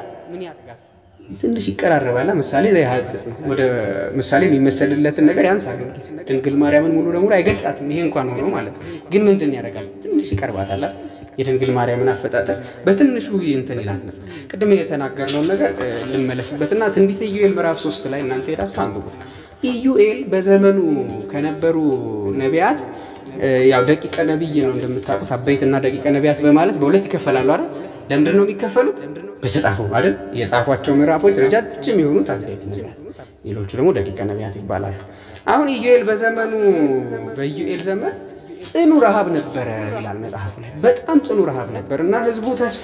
Speaker 2: ትንሽ ይቀራረባል። ምሳሌ ዘያሐጽጽ ነው። ወደ ምሳሌ የሚመሰልለትን ነገር ያንሳል። ድንግል ማርያምን ሙሉ ለሙሉ አይገልጻትም። ይሄ እንኳን ሆኖ ማለት ነው። ግን ምንድን ያደርጋል? ትንሽ ይቀርባታል። የድንግል ማርያምን አፈጣጠር በትንሹ እንትን ይላት ነበር። ቅድም የተናገርነውን ነገር ልመለስበትና ትንቢተ ኢዩኤል ምዕራፍ ሶስት ላይ እናንተ ሄዳችሁ አንብቡት። ኢዩኤል በዘመኑ ከነበሩ ነቢያት ያው ደቂቀ ነቢይ ነው እንደምታውቁት፣ አበይትና ደቂቀ ነቢያት በማለት በሁለት ይከፈላሉ አይደል? ለምንድን ነው የሚከፈሉት? በተጻፉ አይደል? የጻፏቸው ምዕራፎች ረጃጅም የሆኑት አበይት ነቢያት፣ ሌሎቹ ደግሞ ደቂቀ ነቢያት ይባላሉ። አሁን ኢዩኤል በዘመኑ በኢዩኤል ዘመን ጽኑ ረሃብ ነበረ ይላል መጽሐፉ ላይ። በጣም ጽኑ ረሃብ ነበር እና ህዝቡ ተስፋ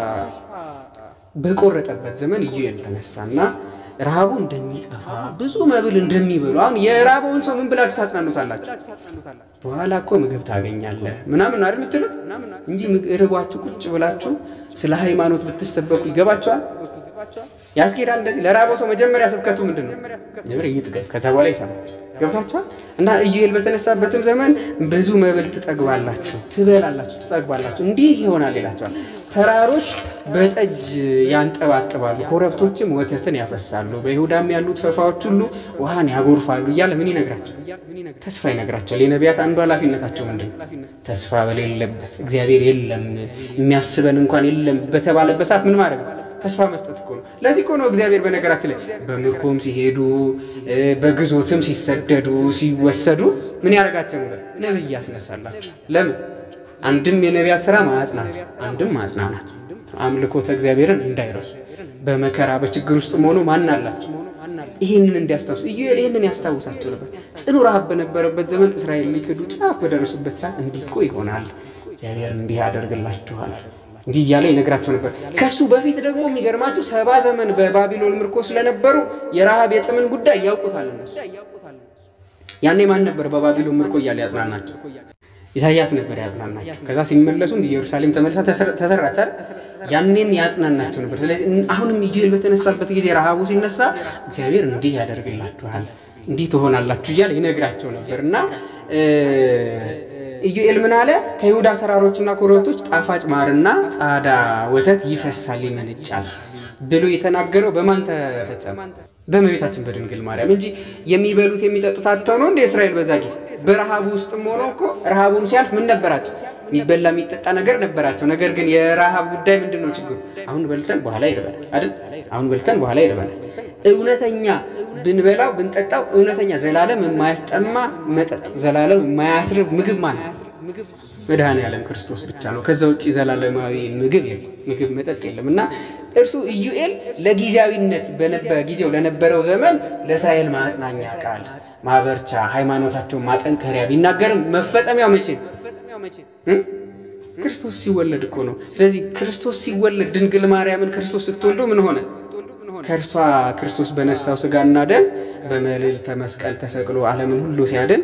Speaker 2: በቆረጠበት ዘመን ኢዩኤል ተነሳና ረሃቡ እንደሚጠፋ ብዙ መብል እንደሚበሉ አሁን የራበውን ሰው ምን ብላችሁ ታጽናኑታላችሁ? በኋላ እኮ ምግብ ታገኛለህ ምናምን አይደል የምትሉት እንጂ ርቧችሁ ቁጭ ብላችሁ ስለ ሃይማኖት ብትሰበኩ ይገባችኋል? ያስኬዳል? እንደዚህ ለራበው ሰው መጀመሪያ ስብከቱ ምንድን ነው? መጀመሪያ ይጥቀም፣ ከዛ በኋላ ይሰማል። ገብታችኋል? እና ኢዩኤል በተነሳበትም ዘመን ብዙ መብል ትጠግባላችሁ፣ ትበላላችሁ፣ ትጠግባላችሁ፣ እንዲህ ይሆናል ይላቸዋል። ተራሮች በጠጅ ያንጠባጥባሉ፣ ኮረብቶችም ወተትን ያፈሳሉ፣ በይሁዳም ያሉት ፈፋዎች ሁሉ ውሃን ያጎርፋሉ እያለ ምን ይነግራቸው? ተስፋ ይነግራቸዋል። የነቢያት አንዱ ኃላፊነታቸው ምንድን ነው? ተስፋ በሌለበት እግዚአብሔር የለም የሚያስበን እንኳን የለም በተባለበት ሰዓት ምን ማድረግ ነው? ተስፋ መስጠት እኮ ነው። ለዚህ እኮ ነው እግዚአብሔር በነገራችን ላይ በምርኮም ሲሄዱ በግዞትም ሲሰደዱ ሲወሰዱ ምን ያደርጋቸው ነበር? ነቢይ ያስነሳላቸው። ለምን? አንድም የነቢያት ስራ ማጽናት፣ አንድም ማጽናናት፣ አምልኮተ እግዚአብሔርን እንዳይረሱ በመከራ በችግር ውስጥ መሆኑ ማን አላቸው? ይህንን እንዲያስታውሱ ኢዩኤል ይህንን ያስታውሳቸው ነበር። ጽኑ ረሃብ በነበረበት ዘመን እስራኤል ሊክዱ ጫፍ በደረሱበት ሰዓት እንዲህ እኮ ይሆናል፣ እግዚአብሔር እንዲህ ያደርግላችኋል እንዲህ እያለ ይነግራቸው ነበር። ከሱ በፊት ደግሞ የሚገርማቸው ሰባ ዘመን በባቢሎን ምርኮ ስለነበሩ የረሃብ የጥምን ጉዳይ ያውቁታል እነሱ። ያኔ ማን ነበር በባቢሎን ምርኮ እያለ ያጽናናቸው? ኢሳያስ ነበር ያጽናናቸው። ከዛ ሲመለሱ ኢየሩሳሌም ተመልሳ ተሰራች አይደል? ያኔን ያጽናናቸው ነበር። ስለዚህ አሁንም ኢዩኤል በተነሳበት ጊዜ ረሃቡ ሲነሳ እግዚአብሔር እንዲህ ያደርግላችኋል፣ እንዲህ ትሆናላችሁ እያለ ይነግራቸው ነበር እና ኢዩኤል ምን አለ? ከይሁዳ ተራሮችና ኮረብቶች ጣፋጭ ማርና ጻዳ ወተት ይፈሳል ይመነጫል ብሎ የተናገረው በማን ተፈጸመ? በእመቤታችን በድንግል ማርያም እንጂ የሚበሉት የሚጠጡት አጥተው ነው እንደ እስራኤል በዛ ጊዜ በረሃቡ ውስጥም ሆኖ እኮ ረሃቡም ሲያልፍ ምን ነበራቸው? የሚበላ የሚጠጣ ነገር ነበራቸው። ነገር ግን የረሃብ ጉዳይ ምንድን ነው ችግሩ? አሁን በልተን በኋላ ይርበናል አይደል? አሁን በልተን በኋላ ይርበናል። እውነተኛ ብንበላው ብንጠጣው እውነተኛ ዘላለም የማያስጠማ መጠጥ ዘላለም የማያስርብ ምግብ ማለት መድኃኔዓለም ክርስቶስ ብቻ ነው። ከዛ ውጭ ዘላለማዊ ምግብ የለም፣ ምግብ መጠጥ የለም። እና እርሱ ኢዩኤል ለጊዜያዊነት በጊዜው ለነበረው ዘመን ለእስራኤል ማጽናኛ ቃል ማበርቻ፣ ሃይማኖታቸውን ማጠንከሪያ ቢናገርም መፈጸሚያው መቼ ነው? ክርስቶስ ሲወለድ እኮ ነው። ስለዚህ ክርስቶስ ሲወለድ ድንግል ማርያምን ክርስቶስ ስትወልደው ምን ሆነ? ከእርሷ ክርስቶስ በነሳው ስጋና ደም በመልዕልተ መስቀል ተሰቅሎ ዓለምን ሁሉ ሲያድን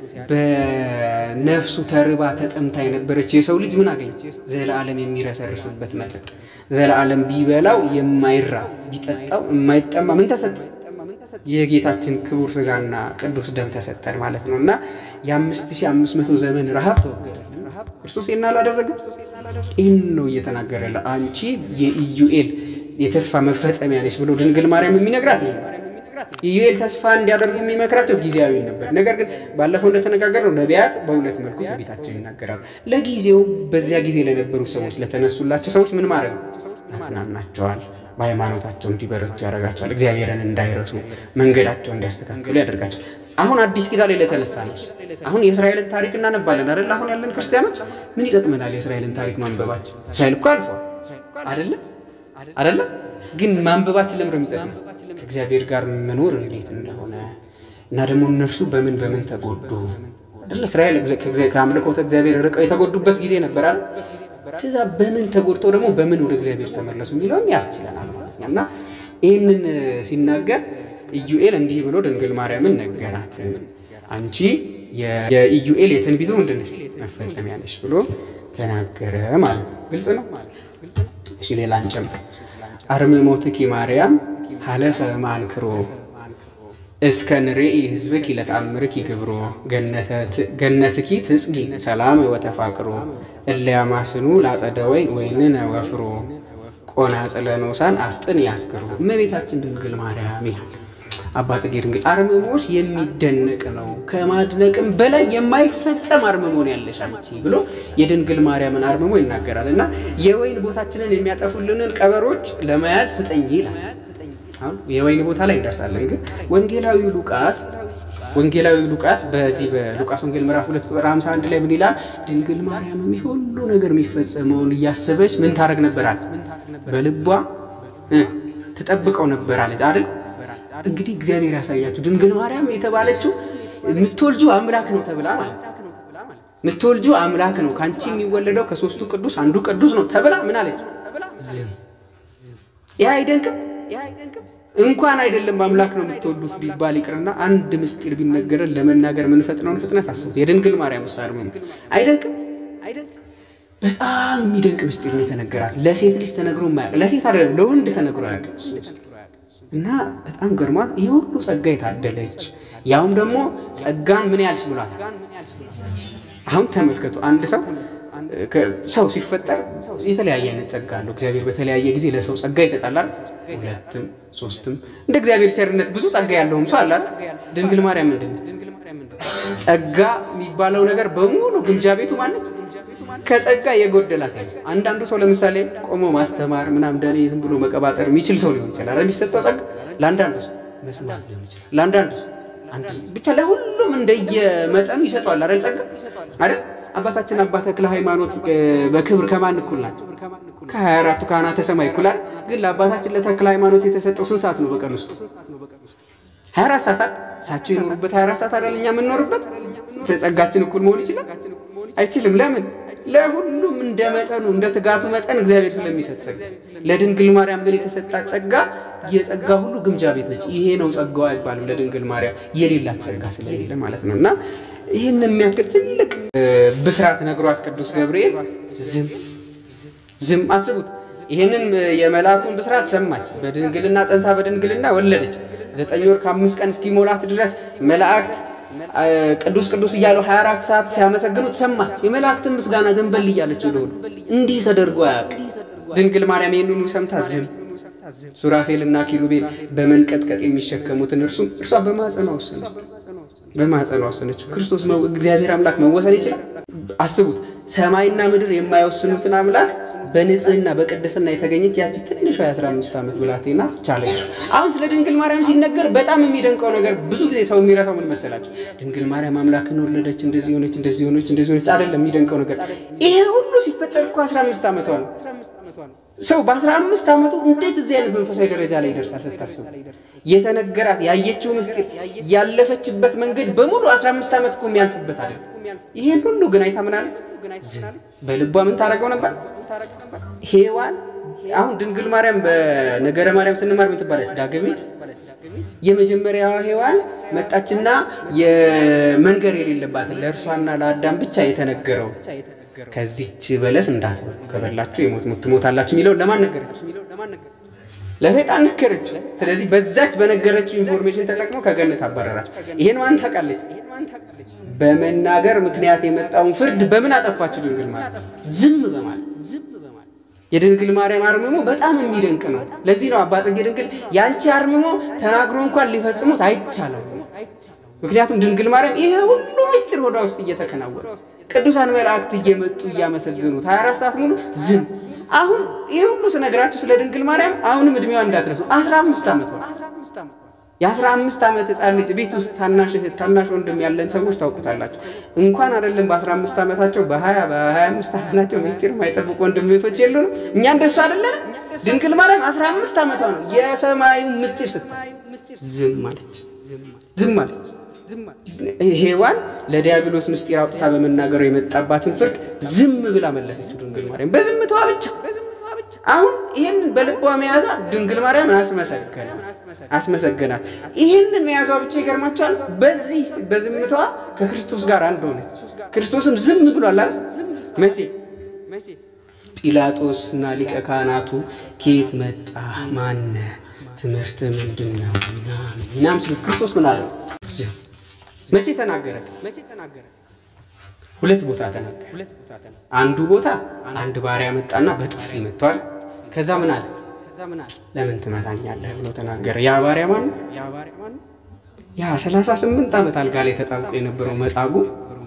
Speaker 2: በነፍሱ ተርባ ተጠምታ የነበረች የሰው ልጅ ምን አገኘ? ዘለዓለም የሚረሰርስበት መጠጥ፣ ዘለዓለም ቢበላው የማይራ ቢጠጣው የማይጠማ ምን ተሰጠ? የጌታችን ክቡር ስጋና ቅዱስ ደም ተሰጠን ማለት ነው እና የአምስት ሺህ አምስት መቶ ዘመን ረሃብ ተወገደልን። ክርስቶስ ይህን አላደረገም። ይህን ነው እየተናገረ ያለ አንቺ የኢዩኤል የተስፋ መፈጸሚያ ነች ብሎ ድንግል ማርያም የሚነግራት ይሄ ነው። ኢዩኤል ተስፋ እንዲያደርጉ የሚመክራቸው ጊዜያዊ ነበር። ነገር ግን ባለፈው እንደተነጋገርነው ነቢያት በሁለት መልኩ ትንቢታቸው ይናገራሉ። ለጊዜው በዚያ ጊዜ ለነበሩ ሰዎች ለተነሱላቸው ሰዎች ምን ማድረግ ነው? ያጽናናቸዋል። በሃይማኖታቸው እንዲበረቱ ያደርጋቸዋል። እግዚአብሔርን እንዳይረሱ መንገዳቸው እንዲያስተካክሉ ያደርጋቸዋል። አሁን አዲስ ኪዳን ላይ ለተነሳ ነው። አሁን የእስራኤልን ታሪክ እናነባለን አይደል? አሁን ያለን ክርስቲያኖች ምን ይጠቅመናል የእስራኤልን ታሪክ ማንበባችን? እስራኤል እኮ አልፏል አይደለም አይደለም። ግን ማንበባችን ለምንድን ነው የሚጠቅመው? ከእግዚአብሔር ጋር መኖር እንዴት እንደሆነ እና ደግሞ እነርሱ በምን በምን ተጎዱ አይደል? እስራኤል ከአምልኮተ እግዚአብሔር ርቀው የተጎዱበት ጊዜ ነበር አይደል? ትዛ በምን ተጎድተው ደግሞ በምን ወደ እግዚአብሔር ተመለሱ የሚለውን ያስችለናል ማለት ነው። እና ይህንን ሲናገር ኢዩኤል እንዲህ ብሎ ድንግል ማርያምን ነገራት። አንቺ የኢዩኤል የትንቢቱ ምንድን ነሽ? መፈጸሚያ ነሽ ብሎ ተናገረ ማለት ነው። ግልጽ ነው። እሺ ሌላ እንጨምር። አርምሞትኪ ማርያም ሀለፈ ማንክሮ እስከ ንርኢ ህዝብኪ ለተአምርኪ ግብሮ ገነትኪ ትጽጊ ሰላም ወተፋቅሮ እለያማስኑ ላጸደ ወይን ወይንነ ወፍሮ ቆናጽለ ኖሳን አፍጥን ያስክሩ እመቤታችን ድንግል ማርያም ይላል አባ ጽጌ ድንግል። አርምሞሽ የሚደነቅ ነው፣ ከማድነቅም በላይ የማይፈጸም አርምሞን ያለሽ አንቺ ብሎ የድንግል ማርያምን አርምሞ ይናገራል። እና የወይን ቦታችንን የሚያጠፉልንን ቀበሮች ለመያዝ ፍጠኝ ይላል። አሁን የወይን ቦታ ላይ እንደርሳለን። ግን ወንጌላዊው ሉቃስ ወንጌላዊው ሉቃስ በዚህ በሉቃስ ወንጌል ምዕራፍ ሁለት ቁጥር 51 ላይ ምን ይላል? ድንግል ማርያምም ሁሉ ነገር የሚፈጸመውን እያሰበች ምን ታደርግ ነበራል? በልቧ ትጠብቀው ነበራለች አይደል? እንግዲህ እግዚአብሔር ያሳያችሁ። ድንግል ማርያም የተባለችው የምትወልጁ አምላክ ነው ተብላ ማለት ነው። የምትወልጁ አምላክ ነው፣ ከአንቺ የሚወለደው ከሶስቱ ቅዱስ አንዱ ቅዱስ ነው ተብላ ምን አለች? ዝም። ይህ አይደንቅም? እንኳን አይደለም አምላክ ነው የምትወዱት ቢባል ይቅርና አንድ ምስጢር ቢነገረን ለመናገር የምንፈጥነውን ፍጥነት አስቡት። የድንግል ማርያም ምሳሌ ነው። አይደንቅም? በጣም የሚደንቅ ምስጢር ነው የተነገራት። ለሴት ልጅ ተነግሮ የማያውቅ ለሴት አይደለም ለወንድ ተነግሮ አያውቅም። እና በጣም ገርሟት ይህ ሁሉ ጸጋ የታደለች ያውም ደግሞ ጸጋን ምን ያልሽ ብሏል። አሁን ተመልከቱ አንድ ሰው ሰው ሲፈጠር የተለያየ አይነት ጸጋ አለው። እግዚአብሔር በተለያየ ጊዜ ለሰው ጸጋ ይሰጣል። ሁለትም ሶስትም እንደ እግዚአብሔር ቸርነት ብዙ ጸጋ ያለውም ሰው አለ። ድንግል ማርያም ምንድን ነው ጸጋ የሚባለው ነገር በሙሉ ግምጃ ቤቱ ማለት ከጸጋ የጎደላት ያለ አንዳንዱ ሰው ለምሳሌ ቆሞ ማስተማር ምናምን እንደኔ ዝም ብሎ መቀባጠር የሚችል ሰው ሊሆን ይችላል። የሚሰጠው ጸጋ ለአንዳንዱ ሰው መስማት ሊሆን ይችላል። ለአንዳንዱ ሰው ብቻ ለሁሉም እንደየመጠኑ ይሰጠዋል አይደል ጸጋ አይደል አባታችን አባ ተክለ ሃይማኖት በክብር ከማን እኩል ናቸው? ከሀያ አራቱ ካህናተ ሰማይ እኩላል። ግን ለአባታችን ለተክለ ሃይማኖት የተሰጠው ስንት ሰዓት ነው በቀን ውስጥ? ሀያ አራት ሰዓት እሳቸው የኖሩበት ሀያ አራት ሰዓት አይደል እኛ የምንኖርበት? ጸጋችን እኩል መሆን ይችላል? አይችልም። ለምን? ለሁሉም እንደ መጠኑ እንደ ትጋቱ መጠን እግዚአብሔር ስለሚሰጥ ጸጋ። ለድንግል ማርያም ግን የተሰጣት ጸጋ የጸጋ ሁሉ ግምጃ ቤት ነች። ይሄ ነው ጸጋዋ አይባልም። ለድንግል ማርያም የሌላት ጸጋ ስለሌለ ማለት ነው እና ይህን የሚያክል ትልቅ ብስራት ነግሯት ቅዱስ ገብርኤል ዝም ዝም። አስቡት፣ ይህንን የመልአኩን ብስራት ሰማች። በድንግልና ጸንሳ በድንግልና ወለደች። ዘጠኝ ወር ከአምስት ቀን እስኪሞላት ድረስ መላእክት ቅዱስ ቅዱስ እያሉ 24 ሰዓት ሲያመሰግኑት ሰማች። የመላእክትን ምስጋና ዘንበል እያለች ወደ ወዱ እንዲህ ተደርጎ አያውቅም። ድንግል ማርያም ይህንኑ ሰምታ ዝም። ሱራፌልና ኪሩቤል በመንቀጥቀጥ የሚሸከሙትን እርሱም እርሷ በማጸኗ ወሰነች በማጸኗ ወሰነችው። ክርስቶስ እግዚአብሔር አምላክ መወሰን ይችላል? አስቡት። ሰማይና ምድር የማይወስኑትን አምላክ በንጽህና በቅድስና የተገኘች ያቺ ትንሿ የ15 ዓመት ብላቴና ቻለችው። አሁን ስለ ድንግል ማርያም ሲነገር በጣም የሚደንቀው ነገር ብዙ ጊዜ ሰው የሚረሳው ምን መሰላቸው? ድንግል ማርያም አምላክን ወለደች፣ እንደዚህ ሆነች፣ እንደዚህ ሆነች፣ እንደዚህ ሆነች። አይደለም የሚደንቀው ነገር ይሄ ሁሉ ሲፈጠር እኮ 15 ዓመቷ ነው። ሰው በ15 ዓመቱ እንዴት እዚህ አይነት መንፈሳዊ ደረጃ ላይ ይደርሳል? ስታስቡ የተነገራት ያየችው ምስጢር ያለፈችበት መንገድ በሙሉ 15 ዓመት እኮ የሚያልፍበት አይደለም። ይሄን ሁሉ ግን አይታ ምን አለች? በልቧ ምን ታደርገው ነበር? ሔዋን አሁን ድንግል ማርያም በነገረ ማርያም ስንማር ምን ትባለች? ዳግሚት የመጀመሪያዋ ሔዋን መጣችና የመንገር የሌለባትን ለእርሷና ለአዳም ብቻ የተነገረው ከዚች በለስ እንዳትበሉ ከበላችሁ የሞት ሞት ትሞታላችሁ የሚለውን ለማን ነገረች? ለሰይጣን ነገረችው። ስለዚህ በዛች በነገረችው ኢንፎርሜሽን ተጠቅሞ ከገነት አባረራቸው። ይሄን ማን ታውቃለች? በመናገር ምክንያት የመጣውን ፍርድ በምን አጠፋችሁ? ድንግል ማርያም ዝም በማለት የድንግል ማርያም አርምሞ በጣም የሚደንቅ ነው። ለዚህ ነው አባ ጽጌ ድንግል ያንቺ አርምሞ ተናግሮ እንኳን ሊፈጽሙት አይቻለም። ምክንያቱም ድንግል ማርያም ይሄ ሁሉ ምስጢር ወዳ ውስጥ እየተከናወነ ቅዱሳን መላእክት እየመጡ እያመሰገኑት 24 ሰዓት ሙሉ ዝም። አሁን ይሄ ሁሉ ስነግራችሁ ስለ ድንግል ማርያም አሁንም እድሜዋ እንዳትረሱ 15 ዓመቷ የአስራ አምስት ዓመት ሕፃን ልጅ ቤት ውስጥ ታናሽ እህት ታናሽ ወንድም ያለን ሰዎች ታውቁታላችሁ። እንኳን አይደለም በአስራ አምስት ዓመታቸው በሀያ በሀያ አምስት ዓመታቸው ምስጢር የማይጠብቁ ወንድም እህቶች የሉንም። እኛ እንደሱ አይደለን። ድንግል ማርያም አስራ አምስት ዓመቷ ነው የሰማዩ ምስጢር ስታይ ዝም አለች፣ ዝም አለች። ሔዋን ለዲያብሎስ ምስጢር አውጥታ በመናገሩ የመጣባትን ፍርድ ዝም ብላ መለሰችው ድንግል ማርያም በዝምታዋ ብቻ። አሁን ይህንን በልቧ መያዛ ድንግል ማርያምን አስመሰገነ አስመሰገናት። ይህንን መያዟ ብቻ ይገርማቸዋል። በዚህ በዝምቷ ከክርስቶስ ጋር አንድ ሆነች። ክርስቶስም ዝም ብሏል አይደል? መቼ ጲላጦስ እና ሊቀ ካህናቱ ከየት መጣ ማነ ትምህርት ምንድን ነው ምናምን ሲሉት ክርስቶስ ምን አለ? መቼ ተናገረ? ሁለት ቦታ ተናገረ። አንዱ ቦታ አንድ ባሪያ መጣና በጥፊ መጥቷል። ከዛ ምን አለ? ለምን ትመታኛለህ ብሎ ተናገረ። ያ ባሪያ ማን ነው? ያ ሰላሳ ስምንት ዓመት አልጋ ላይ ተጣብቆ የነበረው መጻጉዕ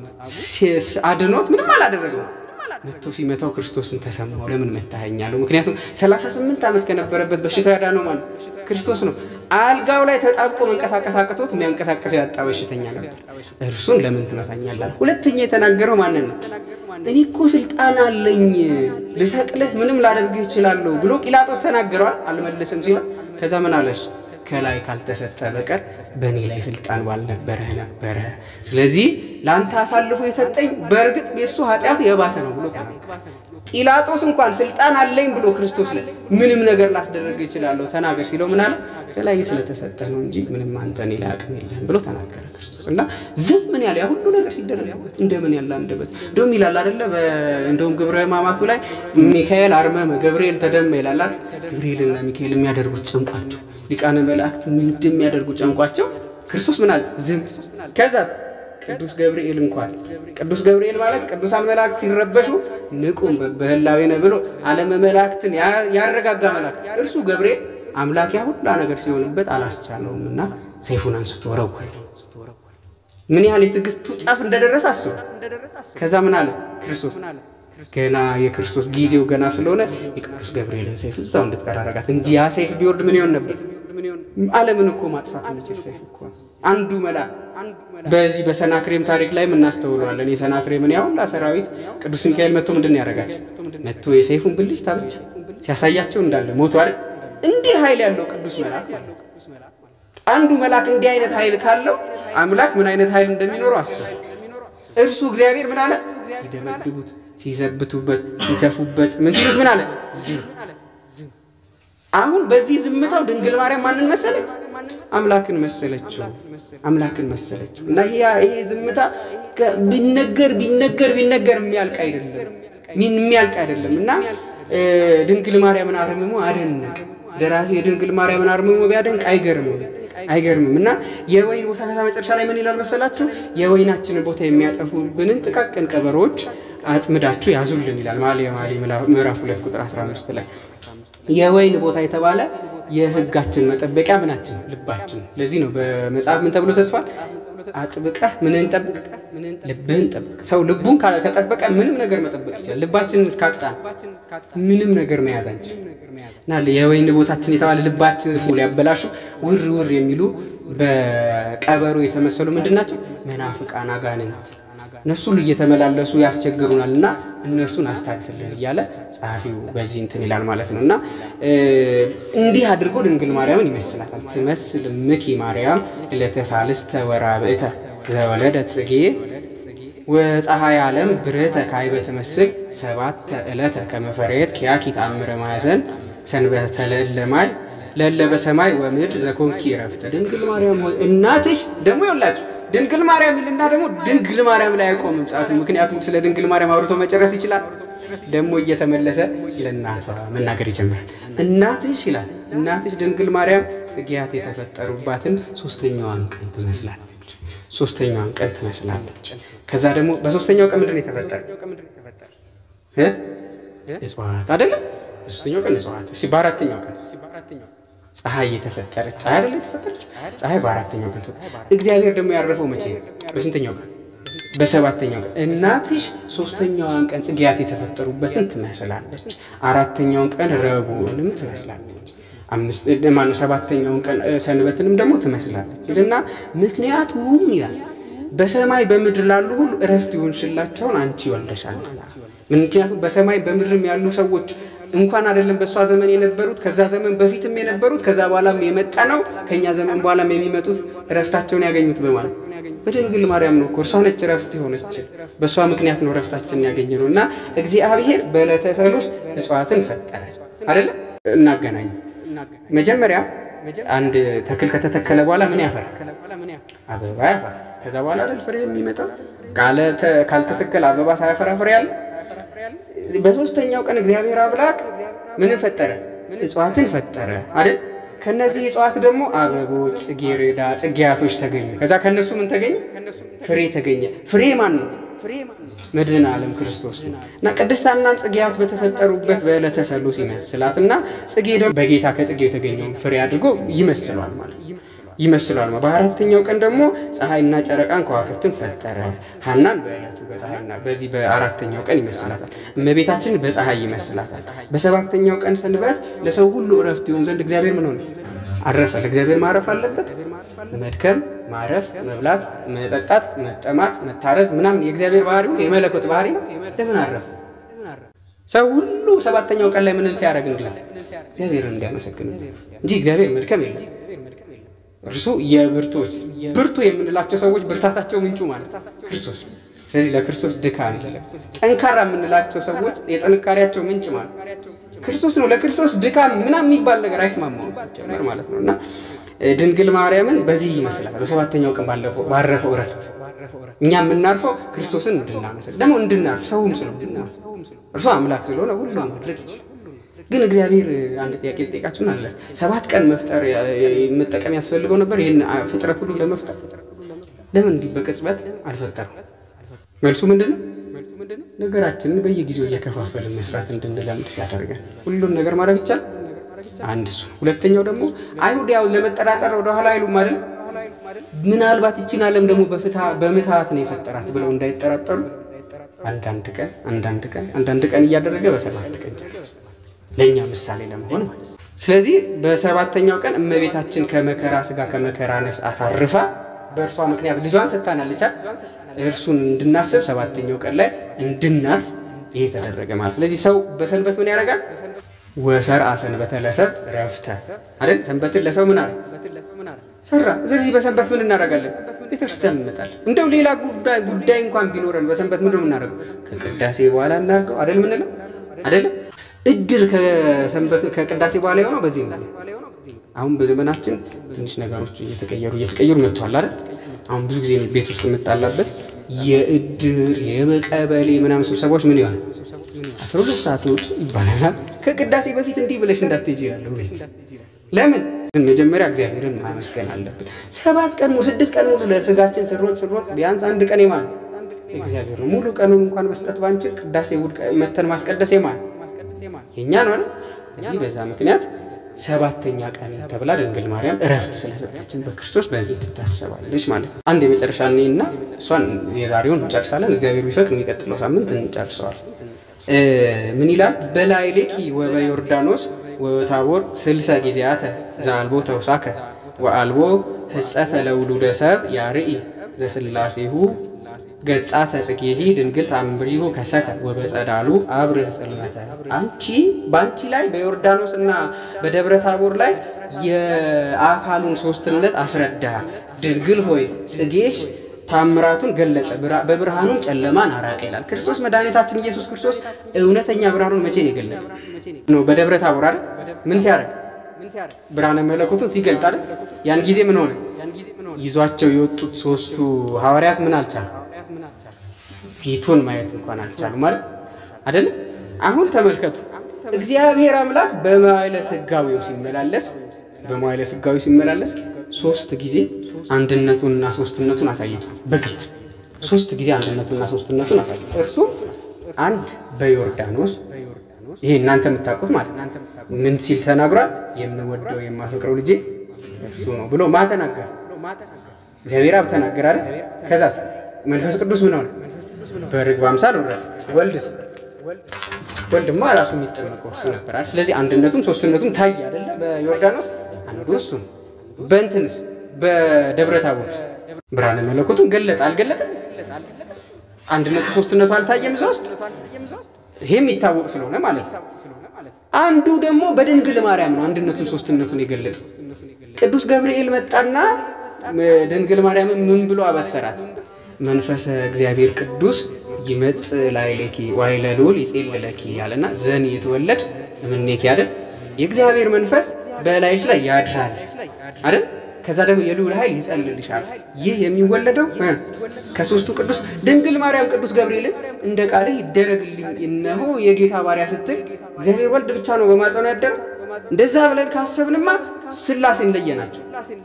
Speaker 2: አድኖት ምንም አላደረገው። መቶ ሲመታው ክርስቶስን ተሰማው። ለምን መታኸኛለሁ? ምክንያቱም ሰላሳ ስምንት ዓመት ከነበረበት በሽታ ያዳነው ማን ክርስቶስ ነው። አልጋው ላይ ተጣብቆ መንቀሳቀስ አቅቶት የሚያንቀሳቀሰው ያጣ በሽተኛ ነበር። እርሱን ለምን ትመታኛለህ? ሁለተኛ የተናገረው ማንን ነው? እኔ እኮ ስልጣን አለኝ ልሰቅልህ፣ ምንም ላደርግህ እችላለሁ ብሎ ጲላጦስ ተናገረዋል። አልመልስም ሲል ከዛ ምን አለች? ከላይ ካልተሰጠ በቀር በእኔ ላይ ስልጣን ባልነበረህ ነበረ። ስለዚህ ለአንተ አሳልፎ የሰጠኝ በእርግጥ የእሱ ኃጢአቱ የባሰ ነው ብሎ ተናገረ። ጲላጦስ እንኳን ስልጣን አለኝ ብሎ ክርስቶስ ላይ ምንም ነገር ላስደረግ እችላለሁ ተናገር ሲለው ምን አለ? ከላይ ስለተሰጠ ነው እንጂ ምንም አንተ እኔ ላይ አቅም የለህም ብሎ ተናገረ ክርስቶስ። እና ዝም ምን ያለ ያ ሁሉ ነገር ሲደረግበት እንደምን ያለ አንደበት እንደውም ይላል አይደለ? እንደውም ግብረ ሕማማቱ ላይ ሚካኤል አርመመ ገብርኤል ተደመ ይላል አይደል? ገብርኤልና ሚካኤል የሚያደርጉት ጨንቋቸው ሊቃነ መላእክት ምን እንደሚያደርጉ ጨንቋቸው ክርስቶስ ምን አለ? ዝም ከዛስ ቅዱስ ገብርኤል እንኳን ቅዱስ ገብርኤል ማለት ቅዱሳን መላእክት ሲረበሹ ንቁም በህላዌነ ብሎ ዓለመ መላእክትን ያረጋጋ መልአክ እርሱ ገብርኤል አምላክ ያ ሁላ ነገር ሲሆንበት አላስቻለውም እና ሰይፉን አንስቶ ወረወረ። ምን ያህል የትዕግስቱ ጫፍ እንደደረሰ አስቡ። ከዛ ምን አለ ክርስቶስ ገና የክርስቶስ ጊዜው ገና ስለሆነ የቅዱስ ገብርኤልን ሰይፍ እዛው እንድትቀር አደረጋት እንጂ ያ ሰይፍ ቢወርድ ምን ይሆን ነበር? ዓለምን እኮ ማጥፋት የሚችል ሰይፍ እኮ አንዱ መልአክ በዚህ በሰናክሬም ታሪክ ላይ እናስተውለዋለን። የሰናክሬምን ያ ሁላ ሰራዊት ቅዱስ ሚካኤል መጥቶ ምንድን ነው ያደረጋቸው? መጥቶ የሰይፉን ብልጭታ ብቻ ሲያሳያቸው እንዳለ ሞቱ አይደል? እንዲህ ኃይል ያለው ቅዱስ መልአክ ማለት ነው። አንዱ መልአክ እንዲህ አይነት ኃይል ካለው አምላክ ምን አይነት ኃይል እንደሚኖረው አስቡ። እርሱ እግዚአብሔር ምን አለ? ሲደበድቡት፣ ሲዘብቱበት፣ ሲተፉበት ምን ሲሉት ምን አለ? ዝም። አሁን በዚህ ዝምታው ድንግል ማርያም ማንን መሰለች? አምላክን መሰለችው። አምላክን መሰለችው። እና ይሄ ዝምታ ቢነገር ቢነገር ቢነገር የሚያልቅ አይደለም፣ የሚያልቅ አይደለም። እና ድንግል ማርያምን አርምሞ አደነቅ ደራሲ የድንግል ማርያምን አርምሞ ቢያደንቅ አይገርምም አይገርምም። እና የወይን ቦታ ከዛ መጨረሻ ላይ ምን ይላል መሰላችሁ? የወይናችንን ቦታ የሚያጠፉብንን ጥቃቅን ቀበሮዎች አጥምዳችሁ ያዙልን ይላል መኃልየ መኃልይ ምዕራፍ ሁለት ቁጥር 15 ላይ የወይን ቦታ የተባለ የሕጋችን መጠበቂያ ምናችን ልባችን። ለዚህ ነው በመጽሐፍ ምን ተብሎ ተጽፏል? አጥብቀህ ምንን ጠብቅ? ልብህን ጠብቅ። ሰው ልቡን ከጠበቀ ምንም ነገር መጠበቅ ይችላል። ልባችንን እስካጣ ምንም ነገር መያዝ አንችል እና የወይን ቦታችን የተባለ ልባችን ሊያበላሹ ውር ውር የሚሉ በቀበሮ የተመሰሉ ምንድን ናቸው? መናፍቃን አጋንንት እነሱን እየተመላለሱ ያስቸግሩናል እና እነሱን አስታግስልን እያለ ጸሐፊው በዚህ እንትን ይላል ማለት ነው። እና እንዲህ አድርጎ ድንግል ማርያምን ይመስላታል። ትመስል ምኪ ማርያም ለተሳልስተ ወራብእተ ዘወለደት ጽጌ ወፀሐይ ዓለም ብርህተ ካይበ ትመስል ሰባተ ዕለተ ከመፈሬት ኪያኪ ተአምረ ማዕዘን ሰንበተ ለለማይ ለለ በሰማይ ወምድር ዘኮንኪ ረፍተ ድንግል ማርያም ሆይ እናትሽ ደግሞ ይወላችሁ ድንግል ማርያም ይልና ደግሞ ድንግል ማርያም ላይ አይቆምም ጻፊ። ምክንያቱም ስለ ድንግል ማርያም አውርቶ መጨረስ ይችላል ደግሞ እየተመለሰ ስለ እናቷ መናገር ይጀምራል። እናትሽ ይላል እናትሽ ድንግል ማርያም ጽጌያት የተፈጠሩባትን ሶስተኛዋን ቀን ትመስላለች። ሶስተኛዋን ቀን ትመስላለች። ከዛ ደግሞ በሶስተኛው ቀን ምንድን ነው የተፈጠረ? እ? እጽዋት አይደለም። በሶስተኛው ቀን እጽዋት። እስኪ በአራተኛው ቀን ፀሐይ የተፈጠረች ፀሐይ አይደለ የተፈጠረች ፀሐይ በአራተኛው ቀን ተፈጠረች። እግዚአብሔር ደግሞ ያረፈው መቼ ነው? በስንተኛው ቀን? በሰባተኛው ቀን። እናትሽ ሶስተኛዋን ቀን ጽጌያት የተፈጠሩበትን ትመስላለች፣ አራተኛውን ቀን ረቡዕንም ትመስላለች፣ አምስት ማነው ሰባተኛውን ቀን እ፣ ሰንበትንም ደግሞ ትመስላለች ይልና ምክንያቱም ይላል በሰማይ በምድር ላሉ ሁሉ እረፍት ይሆንሽላቸውን አንቺ ወልደሻል። ምክንያቱም በሰማይ በምድርም ያሉ ሰዎች እንኳን አይደለም በእሷ ዘመን የነበሩት ከዛ ዘመን በፊትም የነበሩት ከዛ በኋላም የመጣ ነው ከኛ ዘመን በኋላም የሚመጡት እረፍታቸውን ያገኙት በማለት በድንግል ማርያም ነው እኮ እርሷ ነች እረፍት የሆነች በእሷ ምክንያት ነው እረፍታችንን ያገኘ ነው እና እግዚአብሔር በዕለተ ሰሉስ እጽዋትን ፈጠረ አይደለም እናገናኝ መጀመሪያ አንድ ተክል ከተተከለ በኋላ ምን ያፈራል አበባ ያፈራል ከዛ በኋላ አይደል ፍሬ የሚመጣው ካለ- ካልተተከለ አበባ ሳያፈራ ፍሬ ያለ በሶስተኛው ቀን እግዚአብሔር አምላክ ምንን ፈጠረ? እጽዋትን ፈጠረ አይደል? ከነዚህ እጽዋት ደግሞ አበቦች፣ ጽጌረዳ፣ ጽጌያቶች ተገኙ። ከዛ ከነሱ ምን ተገኘ? ፍሬ ተገኘ። ፍሬ ማን ነው? መድኃኔ ዓለም ክርስቶስ ነው። እና ቅድስት ሐናን ጽጌያት በተፈጠሩበት በዕለተ ሰሉስ ይመስላት እና ጽጌ ደግሞ በጌታ ከጽጌው የተገኘውን ፍሬ አድርጎ ይመስሏል ማለት ነው ይመስላል። በአራተኛው ቀን ደግሞ ፀሐይና ጨረቃን ከዋክብትን ፈጠረ። ሐናን በዕለቱ በፀሐይና በዚህ በአራተኛው ቀን ይመስላታል። እመቤታችን በፀሐይ ይመስላታል። በሰባተኛው ቀን ሰንበት ለሰው ሁሉ እረፍት ይሆን ዘንድ እግዚአብሔር ምን ሆነ? አረፈ። ለእግዚአብሔር ማረፍ አለበት። መድከም፣ ማረፍ፣ መብላት፣ መጠጣት፣ መጠማት፣ መታረዝ ምናምን የእግዚአብሔር ባህሪ ነው፣ የመለኮት ባህሪ ነው። ለምን አረፈ? ሰው ሁሉ ሰባተኛው ቀን ላይ ምን ሲያደርግ እንዲላል እግዚአብሔርን እንዲያመሰግን እንጂ እግዚአብሔር መድከም የለም። እርሱ የብርቶች ብርቱ የምንላቸው ሰዎች ብርታታቸው ምንጩ ማለት ክርስቶስ ነው። ስለዚህ ለክርስቶስ ድካም ጠንካራ የምንላቸው ሰዎች የጥንካሬያቸው ምንጭ ማለት ክርስቶስ ነው። ለክርስቶስ ድካም ምናምን የሚባል ነገር አይስማማውም ጀመር ማለት ነው እና ድንግል ማርያምን በዚህ ይመስላል። በሰባተኛው ቀን ባለፈው ባረፈው እረፍት እኛ የምናርፈው ክርስቶስን እንድናመሰል ደግሞ እንድናርፍ ሰውም ስለሆነ እርሱ አምላክ ስለሆነ ሁሉ ማድረግ ይችላል። ግን እግዚአብሔር አንድ ጥያቄ ልጠይቃችሁን አለ ሰባት ቀን መፍጠር መጠቀም ያስፈልገው ነበር ይህን ፍጥረት ሁሉ ለመፍጠር ለምን እንዲህ በቅጽበት አልፈጠረም መልሱ ምንድን ነው ነገራችንን በየጊዜው እየከፋፈልን መስራት እንድንለምድ ያደርገን ሁሉን ነገር ማድረግ ይቻል አንድ እሱ ሁለተኛው ደግሞ አይሁድ ያው ለመጠራጠር ወደኋላ አይሉም አይደል ምናልባት ይችን ዓለም ደግሞ በምትሃት ነው የፈጠራት ብለው እንዳይጠራጠሩ አንዳንድ ቀን አንዳንድ ቀን አንዳንድ ቀን እያደረገ በሰባት ቀን ጨረሰ ለእኛ ምሳሌ ለመሆን ማለት ነው። ስለዚህ በሰባተኛው ቀን እመቤታችን ከመከራ ስጋ ከመከራ ነፍስ አሳርፋ በእርሷ ምክንያት ልጇን ሰጥታናለች። እርሱን እንድናስብ ሰባተኛው ቀን ላይ እንድናርፍ ይሄ ተደረገ ማለት። ስለዚህ ሰው በሰንበት ምን ያደርጋል? ወሰርአ ሰንበተ ለሰብ ረፍተ አይደል? ሰንበትን ለሰው ምን አለ ሰራ። ስለዚህ በሰንበት ምን እናደርጋለን? ቤተክርስቲያን እንመጣለን። እንደው ሌላ ጉዳይ ጉዳይ እንኳን ቢኖረን በሰንበት ምንድን ነው የምናደርገው? ከቅዳሴ በኋላ እናድርገው አይደል? ምንለው አይደለም እድር ከሰንበት ከቅዳሴ በኋላ የሆነው በዚህ ነው። አሁን በዘመናችን ትንሽ ነገሮች እየተቀየሩ እየተቀየሩ መጥተዋል አይደል? አሁን ብዙ ጊዜ ቤት ውስጥ የምጣላበት የእድር የበቀበሌ ምናምን ስብሰባዎች ምን ይሆናል? አስራ ሁለት ሰዓቶች ይባላል። ከቅዳሴ በፊት እንዲህ ብለሽ እንዳትሄጂ ይላል። ለምን? ግን መጀመሪያ እግዚአብሔርን ማመስገን አለብን። ሰባት ቀን ሙሉ ስድስት ቀን ሙሉ ለስጋችን ስሮጥ ስሮጥ ቢያንስ አንድ ቀን የማን እግዚአብሔር ነው። ሙሉ ቀኑን እንኳን መስጠት ባንችል ቅዳሴ ውድ መተን ማስቀደስ የማን የእኛ ነው አይደል? እዚህ በዛ ምክንያት ሰባተኛ ቀን ተብላ ድንግል ማርያም እረፍት ስለሰጠችን በክርስቶስ በዚህ ትታሰባለች ማለት ነው። አንድ የመጨረሻ እኔና እሷን የዛሬውን እንጨርሳለን። እግዚአብሔር ቢፈቅድ የሚቀጥለው ሳምንት እንጨርሰዋል። ምን ይላል? በላዕሌኪ ወበዮርዳኖስ ወታቦር ስልሰ ጊዜያተ ዘአልቦ ተውሳከ ወአልቦ ህጸተ ለውሉደ ሰብ ያርኢ ዘስላሴሁ ገጻተ ጽጌሂ ድንግል ታምሪሁ ከሰተ ወበጸዳሉ አብር ጽልመተ። አንቺ በአንቺ ላይ በዮርዳኖስ እና በደብረ ታቦር ላይ የአካሉን ሶስትነት አስረዳ። ድንግል ሆይ ጽጌሽ ታምራቱን ገለጸ፣ በብርሃኑን ጨለማን አራቀ ይላል። ክርስቶስ መድኃኒታችን ኢየሱስ ክርስቶስ እውነተኛ ብርሃኑን መቼ ነው የገለጠ? ነው በደብረ ታቦር አይደል? ምን ሲያደርግ ብርሃነ መለኮቱን ሲገልጥ አይደል? ያን ጊዜ ምን ሆነ? ይዟቸው የወጡት ሶስቱ ሐዋርያት ምን አልቻሉ ፊቱን ማየት እንኳን አልቻሉ ማለት አይደለም። አሁን ተመልከቱ። እግዚአብሔር አምላክ በመዋዕለ ሥጋዌው ሲመላለስ በመዋዕለ ሥጋዌው ሲመላለስ ሶስት ጊዜ አንድነቱንና ሶስትነቱን አሳይቷል። በግልጽ ሶስት ጊዜ አንድነቱንና ሶስትነቱን አሳይቷል። እርሱም አንድ በዮርዳኖስ ይሄ እናንተ የምታውቁት ማለት ምን ሲል ተናግሯል? የምወደው የማፈቅረው ልጄ እርሱ ነው ብሎ ማ ተናገረ? እግዚአብሔር አብ ተናገረ አይደል? ከዛስ መንፈስ ቅዱስ ምን ሆነ? በርግብ አምሳል ወረደ። ወልድስ ወልድማ ራሱ የሚጠመቀው እርሱ ነበር አይደል? ስለዚህ አንድነቱም ሶስትነቱም ታየ አይደለ? በዮርዳኖስ አንዱ እሱ ነው። በእንትንስ በደብረ ታቦርስ ብርሃነ መለኮቱን ገለጠ አልገለጠም? አንድነቱ ሶስትነቱ አልታየም እዛ ውስጥ? ይሄ የሚታወቅ ስለሆነ ማለት ነው። አንዱ ደግሞ በድንግል ማርያም ነው አንድነቱን ሶስትነቱን የገለጠ ቅዱስ ገብርኤል መጣና ድንግል ማርያምን ምን ብሎ አበሰራት? መንፈሰ እግዚአብሔር ቅዱስ ይመጽእ ላዕሌኪ ወኃይለ ልዑል ይጼልለኪ ያለና ዘን የተወለድ እምኔኪ አይደል? የእግዚአብሔር መንፈስ በላይሽ ላይ ያድራል አይደል? ከዛ ደግሞ የልዑል ኃይል ይጸልልሻል። ይህ የሚወለደው ከሶስቱ ቅዱስ ድንግል ማርያም ቅዱስ ገብርኤልን እንደ ቃልህ ይደረግልኝ እነሆ የጌታ ባሪያ ስትል እግዚአብሔር ወልድ ብቻ ነው በማጸኑ ያደረው። እንደዛ ብለን ካሰብንማ ሥላሴን ለየናቸው።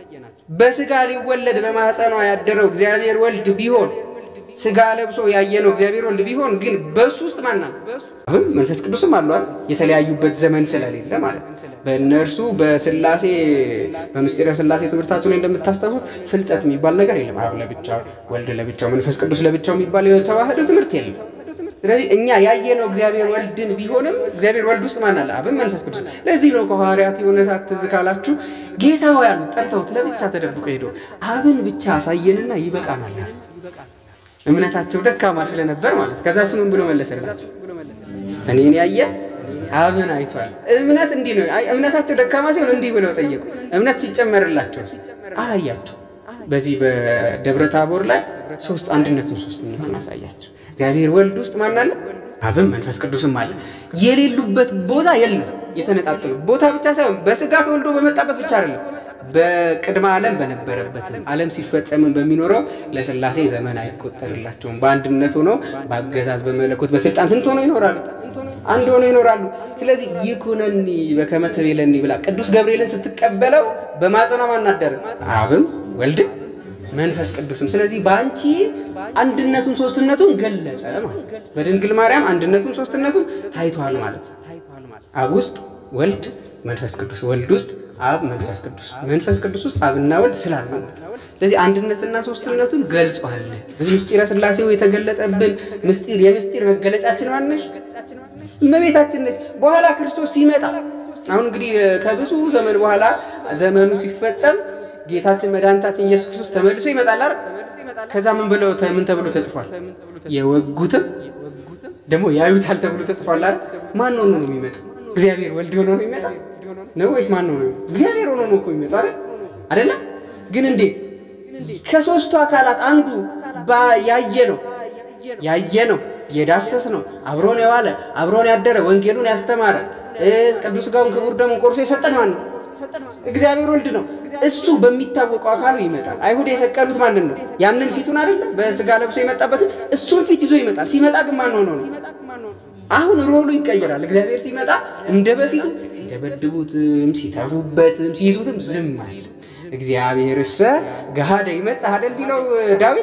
Speaker 2: በስጋ ሊወለድ በማኅፀኗ ያደረው እግዚአብሔር ወልድ ቢሆን ስጋ ለብሶ ያየነው እግዚአብሔር ወልድ ቢሆን ግን በእሱ ውስጥ ማናል አሁን መንፈስ ቅዱስም አሏል የተለያዩበት ዘመን ስለሌለ ማለት ነው። በእነርሱ በሥላሴ በምስጢረ ሥላሴ ትምህርታችሁ ላይ እንደምታስታውሱት ፍልጠት የሚባል ነገር የለም። አብ ለብቻው፣ ወልድ ለብቻው፣ መንፈስ ቅዱስ ለብቻው የሚባል የተዋህዶ ትምህርት የለም። ስለዚህ እኛ ያየነው እግዚአብሔር ወልድን ቢሆንም እግዚአብሔር ወልድ ውስጥ ማን አለ? አብን መንፈስ ቅዱስ። ለዚህ ነው ከሐዋርያት የሆነ ሰዓት ትዝ ካላችሁ ጌታ ሆይ ያሉት ጠርተውት ለብቻ ተደብቆ ሄዶ አብን ብቻ አሳየንና ይበቃናል ያሉት እምነታቸው ደካማ ስለነበር ማለት ከዛ እሱ ምን ብሎ መለሰላቸው? እኔን ያየ አብን አይቷል። እምነት እንዲህ ነው። እምነታቸው ደካማ ሲሆን እንዲህ ብለው ጠየቁ። እምነት ሲጨመርላቸው አሳያቸው። በዚህ በደብረ ታቦር ላይ ሶስት አንድነቱን ሶስትነቱን አሳያቸው። እግዚአብሔር ወልድ ውስጥ ማን አለ? አብም መንፈስ ቅዱስም አለ። የሌሉበት ቦታ የለም። የተነጣጠሉ ቦታ ብቻ ሳይሆን በስጋ ተወልዶ በመጣበት ብቻ አይደለም በቅድመ ዓለም በነበረበትም ዓለም ሲፈጸምን በሚኖረው ለሥላሴ ዘመን አይቆጠርላቸውም። በአንድነት ሆነው በአገዛዝ በመለኮት በስልጣን ስንት ሆነው ይኖራሉ? አንድ ሆነው ይኖራሉ። ስለዚህ ይኩነኒ በከመ ትቤለኒ ብላ ቅዱስ ገብርኤልን ስትቀበለው በማጸኗ ማናደረ አብም ወልድም መንፈስ ቅዱስም። ስለዚህ በአንቺ አንድነቱን ሶስትነቱን ገለጸ ማለት በድንግል ማርያም አንድነቱን ሶስትነቱን ታይቷል ማለት ነው። አብ ውስጥ ወልድ መንፈስ ቅዱስ፣ ወልድ ውስጥ አብ መንፈስ ቅዱስ፣ መንፈስ ቅዱስ ውስጥ አብና ወልድ ስላሉ ስለዚህ አንድነትና ሶስትነቱን ገልጿል። በዚህ ምስጢረ ሥላሴው የተገለጠብን ምስጢር የምስጢር መገለጫችን ማነሽ እመቤታችን ነች። በኋላ ክርስቶስ ሲመጣ አሁን እንግዲህ ከብዙ ዘመን በኋላ ዘመኑ ሲፈጸም ጌታችን መድኃኒታችን ኢየሱስ ክርስቶስ ተመልሶ ይመጣል አይደል? ከዛ ምን ብለው ምን ተብሎ ተጽፏል? የወጉትም ደግሞ ያዩታል ተብሎ ተጽፏል አይደል? ማን ሆኖ ነው የሚመጣው? እግዚአብሔር ወልድ ሆኖ ነው የሚመጣ ነው ወይስ ማን ነው? እግዚአብሔር ሆኖ ነው እኮ የሚመጣው አይደል? አይደለ? ግን እንዴት ከሶስቱ አካላት አንዱ ያየ ነው ያየ ነው የዳሰስ ነው አብሮን የዋለ አብሮን ያደረ ወንጌሉን ያስተማረ ቅዱስ ሥጋውን ክቡር ደሙን ቆርሶ የሰጠን ማን ነው? እግዚአብሔር ወልድ ነው። እሱ በሚታወቀው አካሉ ይመጣል። አይሁድ የሰቀሉት ማንን ነው? ያንን ፊቱን አይደለ በስጋ ለብሶ የመጣበትን እሱን ፊት ይዞ ይመጣል። ሲመጣ ግን ማን ሆኖ ነው? አሁን ሮሉ ይቀየራል። እግዚአብሔር ሲመጣ እንደ በፊቱ ሲደበድቡትም ሲተፉበትም ሲይዙትም ዝም አለ። እግዚአብሔርሰ ገሃደ ይመጽእ አይደል ቢለው ዳዊት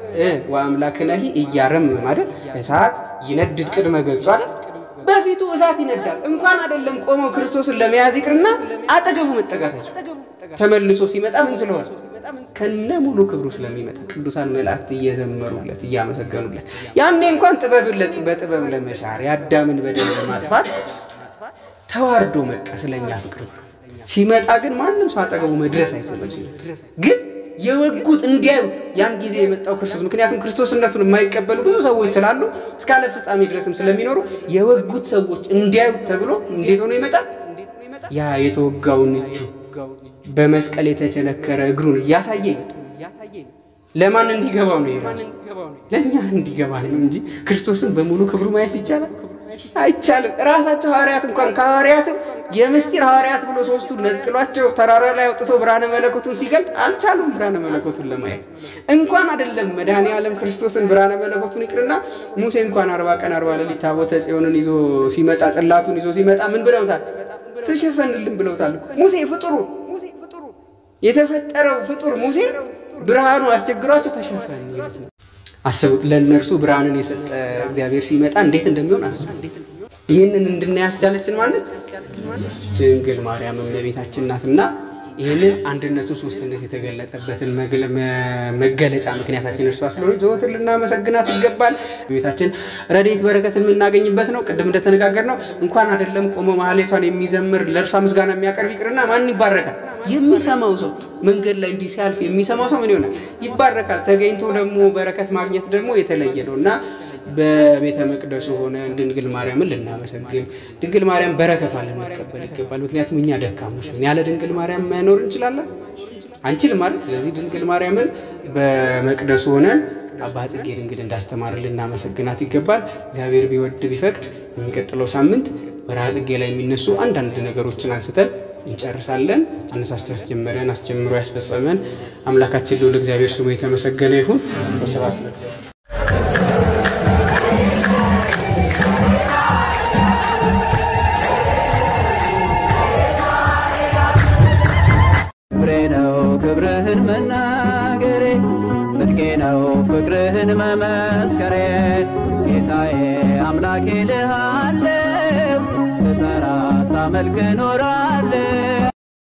Speaker 2: ወአምላክነሂ ኢያረምም አይደል እሳት ይነድድ ቅድመ ገጹ አይደል በፊቱ እሳት ይነዳል። እንኳን አይደለም ቆመው ክርስቶስን ለመያዝ ይቅርና አጠገቡ መጠጋታቸው ተመልሶ ሲመጣ ምን ስለሆነ ከነ ሙሉ ክብሩ ስለሚመጣ ቅዱሳን መላእክት እየዘመሩለት እያመሰገኑለት፣ ያኔ እንኳን ጥበብን በጥበብ ለመሻር የአዳምን በደል ለማጥፋት ተዋርዶ መጣ ስለኛ ፍቅር። ሲመጣ ግን ማንም ሰው አጠገቡ መድረስ አይችልም። ግን የወጉት እንዲያዩት ያን ጊዜ የመጣው ክርስቶስ ምክንያቱም ክርስቶስነቱን የማይቀበሉ ብዙ ሰዎች ስላሉ እስከ ዓለም ፍጻሜ ድረስም ስለሚኖሩ የወጉት ሰዎች እንዲያዩት ተብሎ እንዴት ሆኖ ይመጣል? ያ የተወጋውን እጁ በመስቀል የተቸነከረ እግሩን እያሳየኝ ለማን እንዲገባው ነው? ይራሱ ለእኛ እንዲገባ ነው እንጂ ክርስቶስን በሙሉ ክብሩ ማየት ይቻላል አይቻልም። ራሳቸው ሐዋርያት እንኳን ከሐዋርያትም የምስጢር ሐዋርያት ብሎ ሶስቱ ነጥሏቸው ተራራ ላይ አውጥቶ ብርሃነ መለኮቱን ሲገልጥ አልቻሉም። ብርሃነ መለኮቱን ለማየት እንኳን አይደለም መድኃኔ ዓለም ክርስቶስን ብርሃነ መለኮቱን ይቅርና ሙሴ እንኳን አርባ ቀን አርባ ሌሊት ታቦተ ጽዮንን ይዞ ሲመጣ ጽላቱን ይዞ ሲመጣ ምን ብለውታል? ተሸፈንልን ብለውታል። ሙሴ ፍጡሩ የተፈጠረው ፍጡር ሙሴ ብርሃኑ አስቸግሯቸው ተሸፈን ይሉት ነው። አስቡት ለእነርሱ ብርሃንን የሰጠ እግዚአብሔር ሲመጣ እንዴት እንደሚሆን አስቡ። ይህንን እንድናይ ያስቻለችን ማለት ድንግል ማርያም እመቤታችን ናትና ይህንን አንድነቱ ሶስትነት የተገለጠበትን መገለጫ ምክንያታችን እርሷ ስለሆነ ዘወትር ልናመሰግናት ይገባል። ቤታችን ረድኤት በረከት የምናገኝበት ነው። ቅድም እንደተነጋገር ነው እንኳን አይደለም ቆሞ ማህሌቷን የሚዘምር ለእርሷ ምስጋና የሚያቀርብ ይቅርና ማን ይባረካል? የሚሰማው ሰው መንገድ ላይ እንዲህ ሲያልፍ የሚሰማው ሰው ምን ይሆናል? ይባረካል። ተገኝቶ ደግሞ በረከት ማግኘት ደግሞ የተለየ ነው እና በቤተ መቅደሱ ሆነ ድንግል ማርያምን ልናመሰግን ድንግል ማርያም በረከቷን ልንቀበል ይገባል። ምክንያቱም እኛ ደካሞች ነን። ያለ ድንግል ማርያም መኖር እንችላለን አንችልም ማለት። ስለዚህ ድንግል ማርያምን በመቅደሱ ሆነን አባ ጽጌ ድንግል እንዳስተማር ልናመሰግናት ይገባል። እግዚአብሔር ቢወድ ቢፈቅድ የሚቀጥለው ሳምንት ወርሃ ጽጌ ላይ የሚነሱ አንዳንድ ነገሮችን አንስተን እንጨርሳለን። አነሳስቶ ያስጀመረን አስጀምሮ ያስፈጸመን አምላካችን ልዑል እግዚአብሔር ስሙ የተመሰገነ ይሁን። ስብሐት ለእግዚአብሔር።
Speaker 1: ክብሬ ነው ክብርህን መናገሬ ጽድቄ ነው ፍቅርህን መመስከሬ ጌታዬ አምላኬ ልሃለው ስጠራ ሳመልክ ኖራለው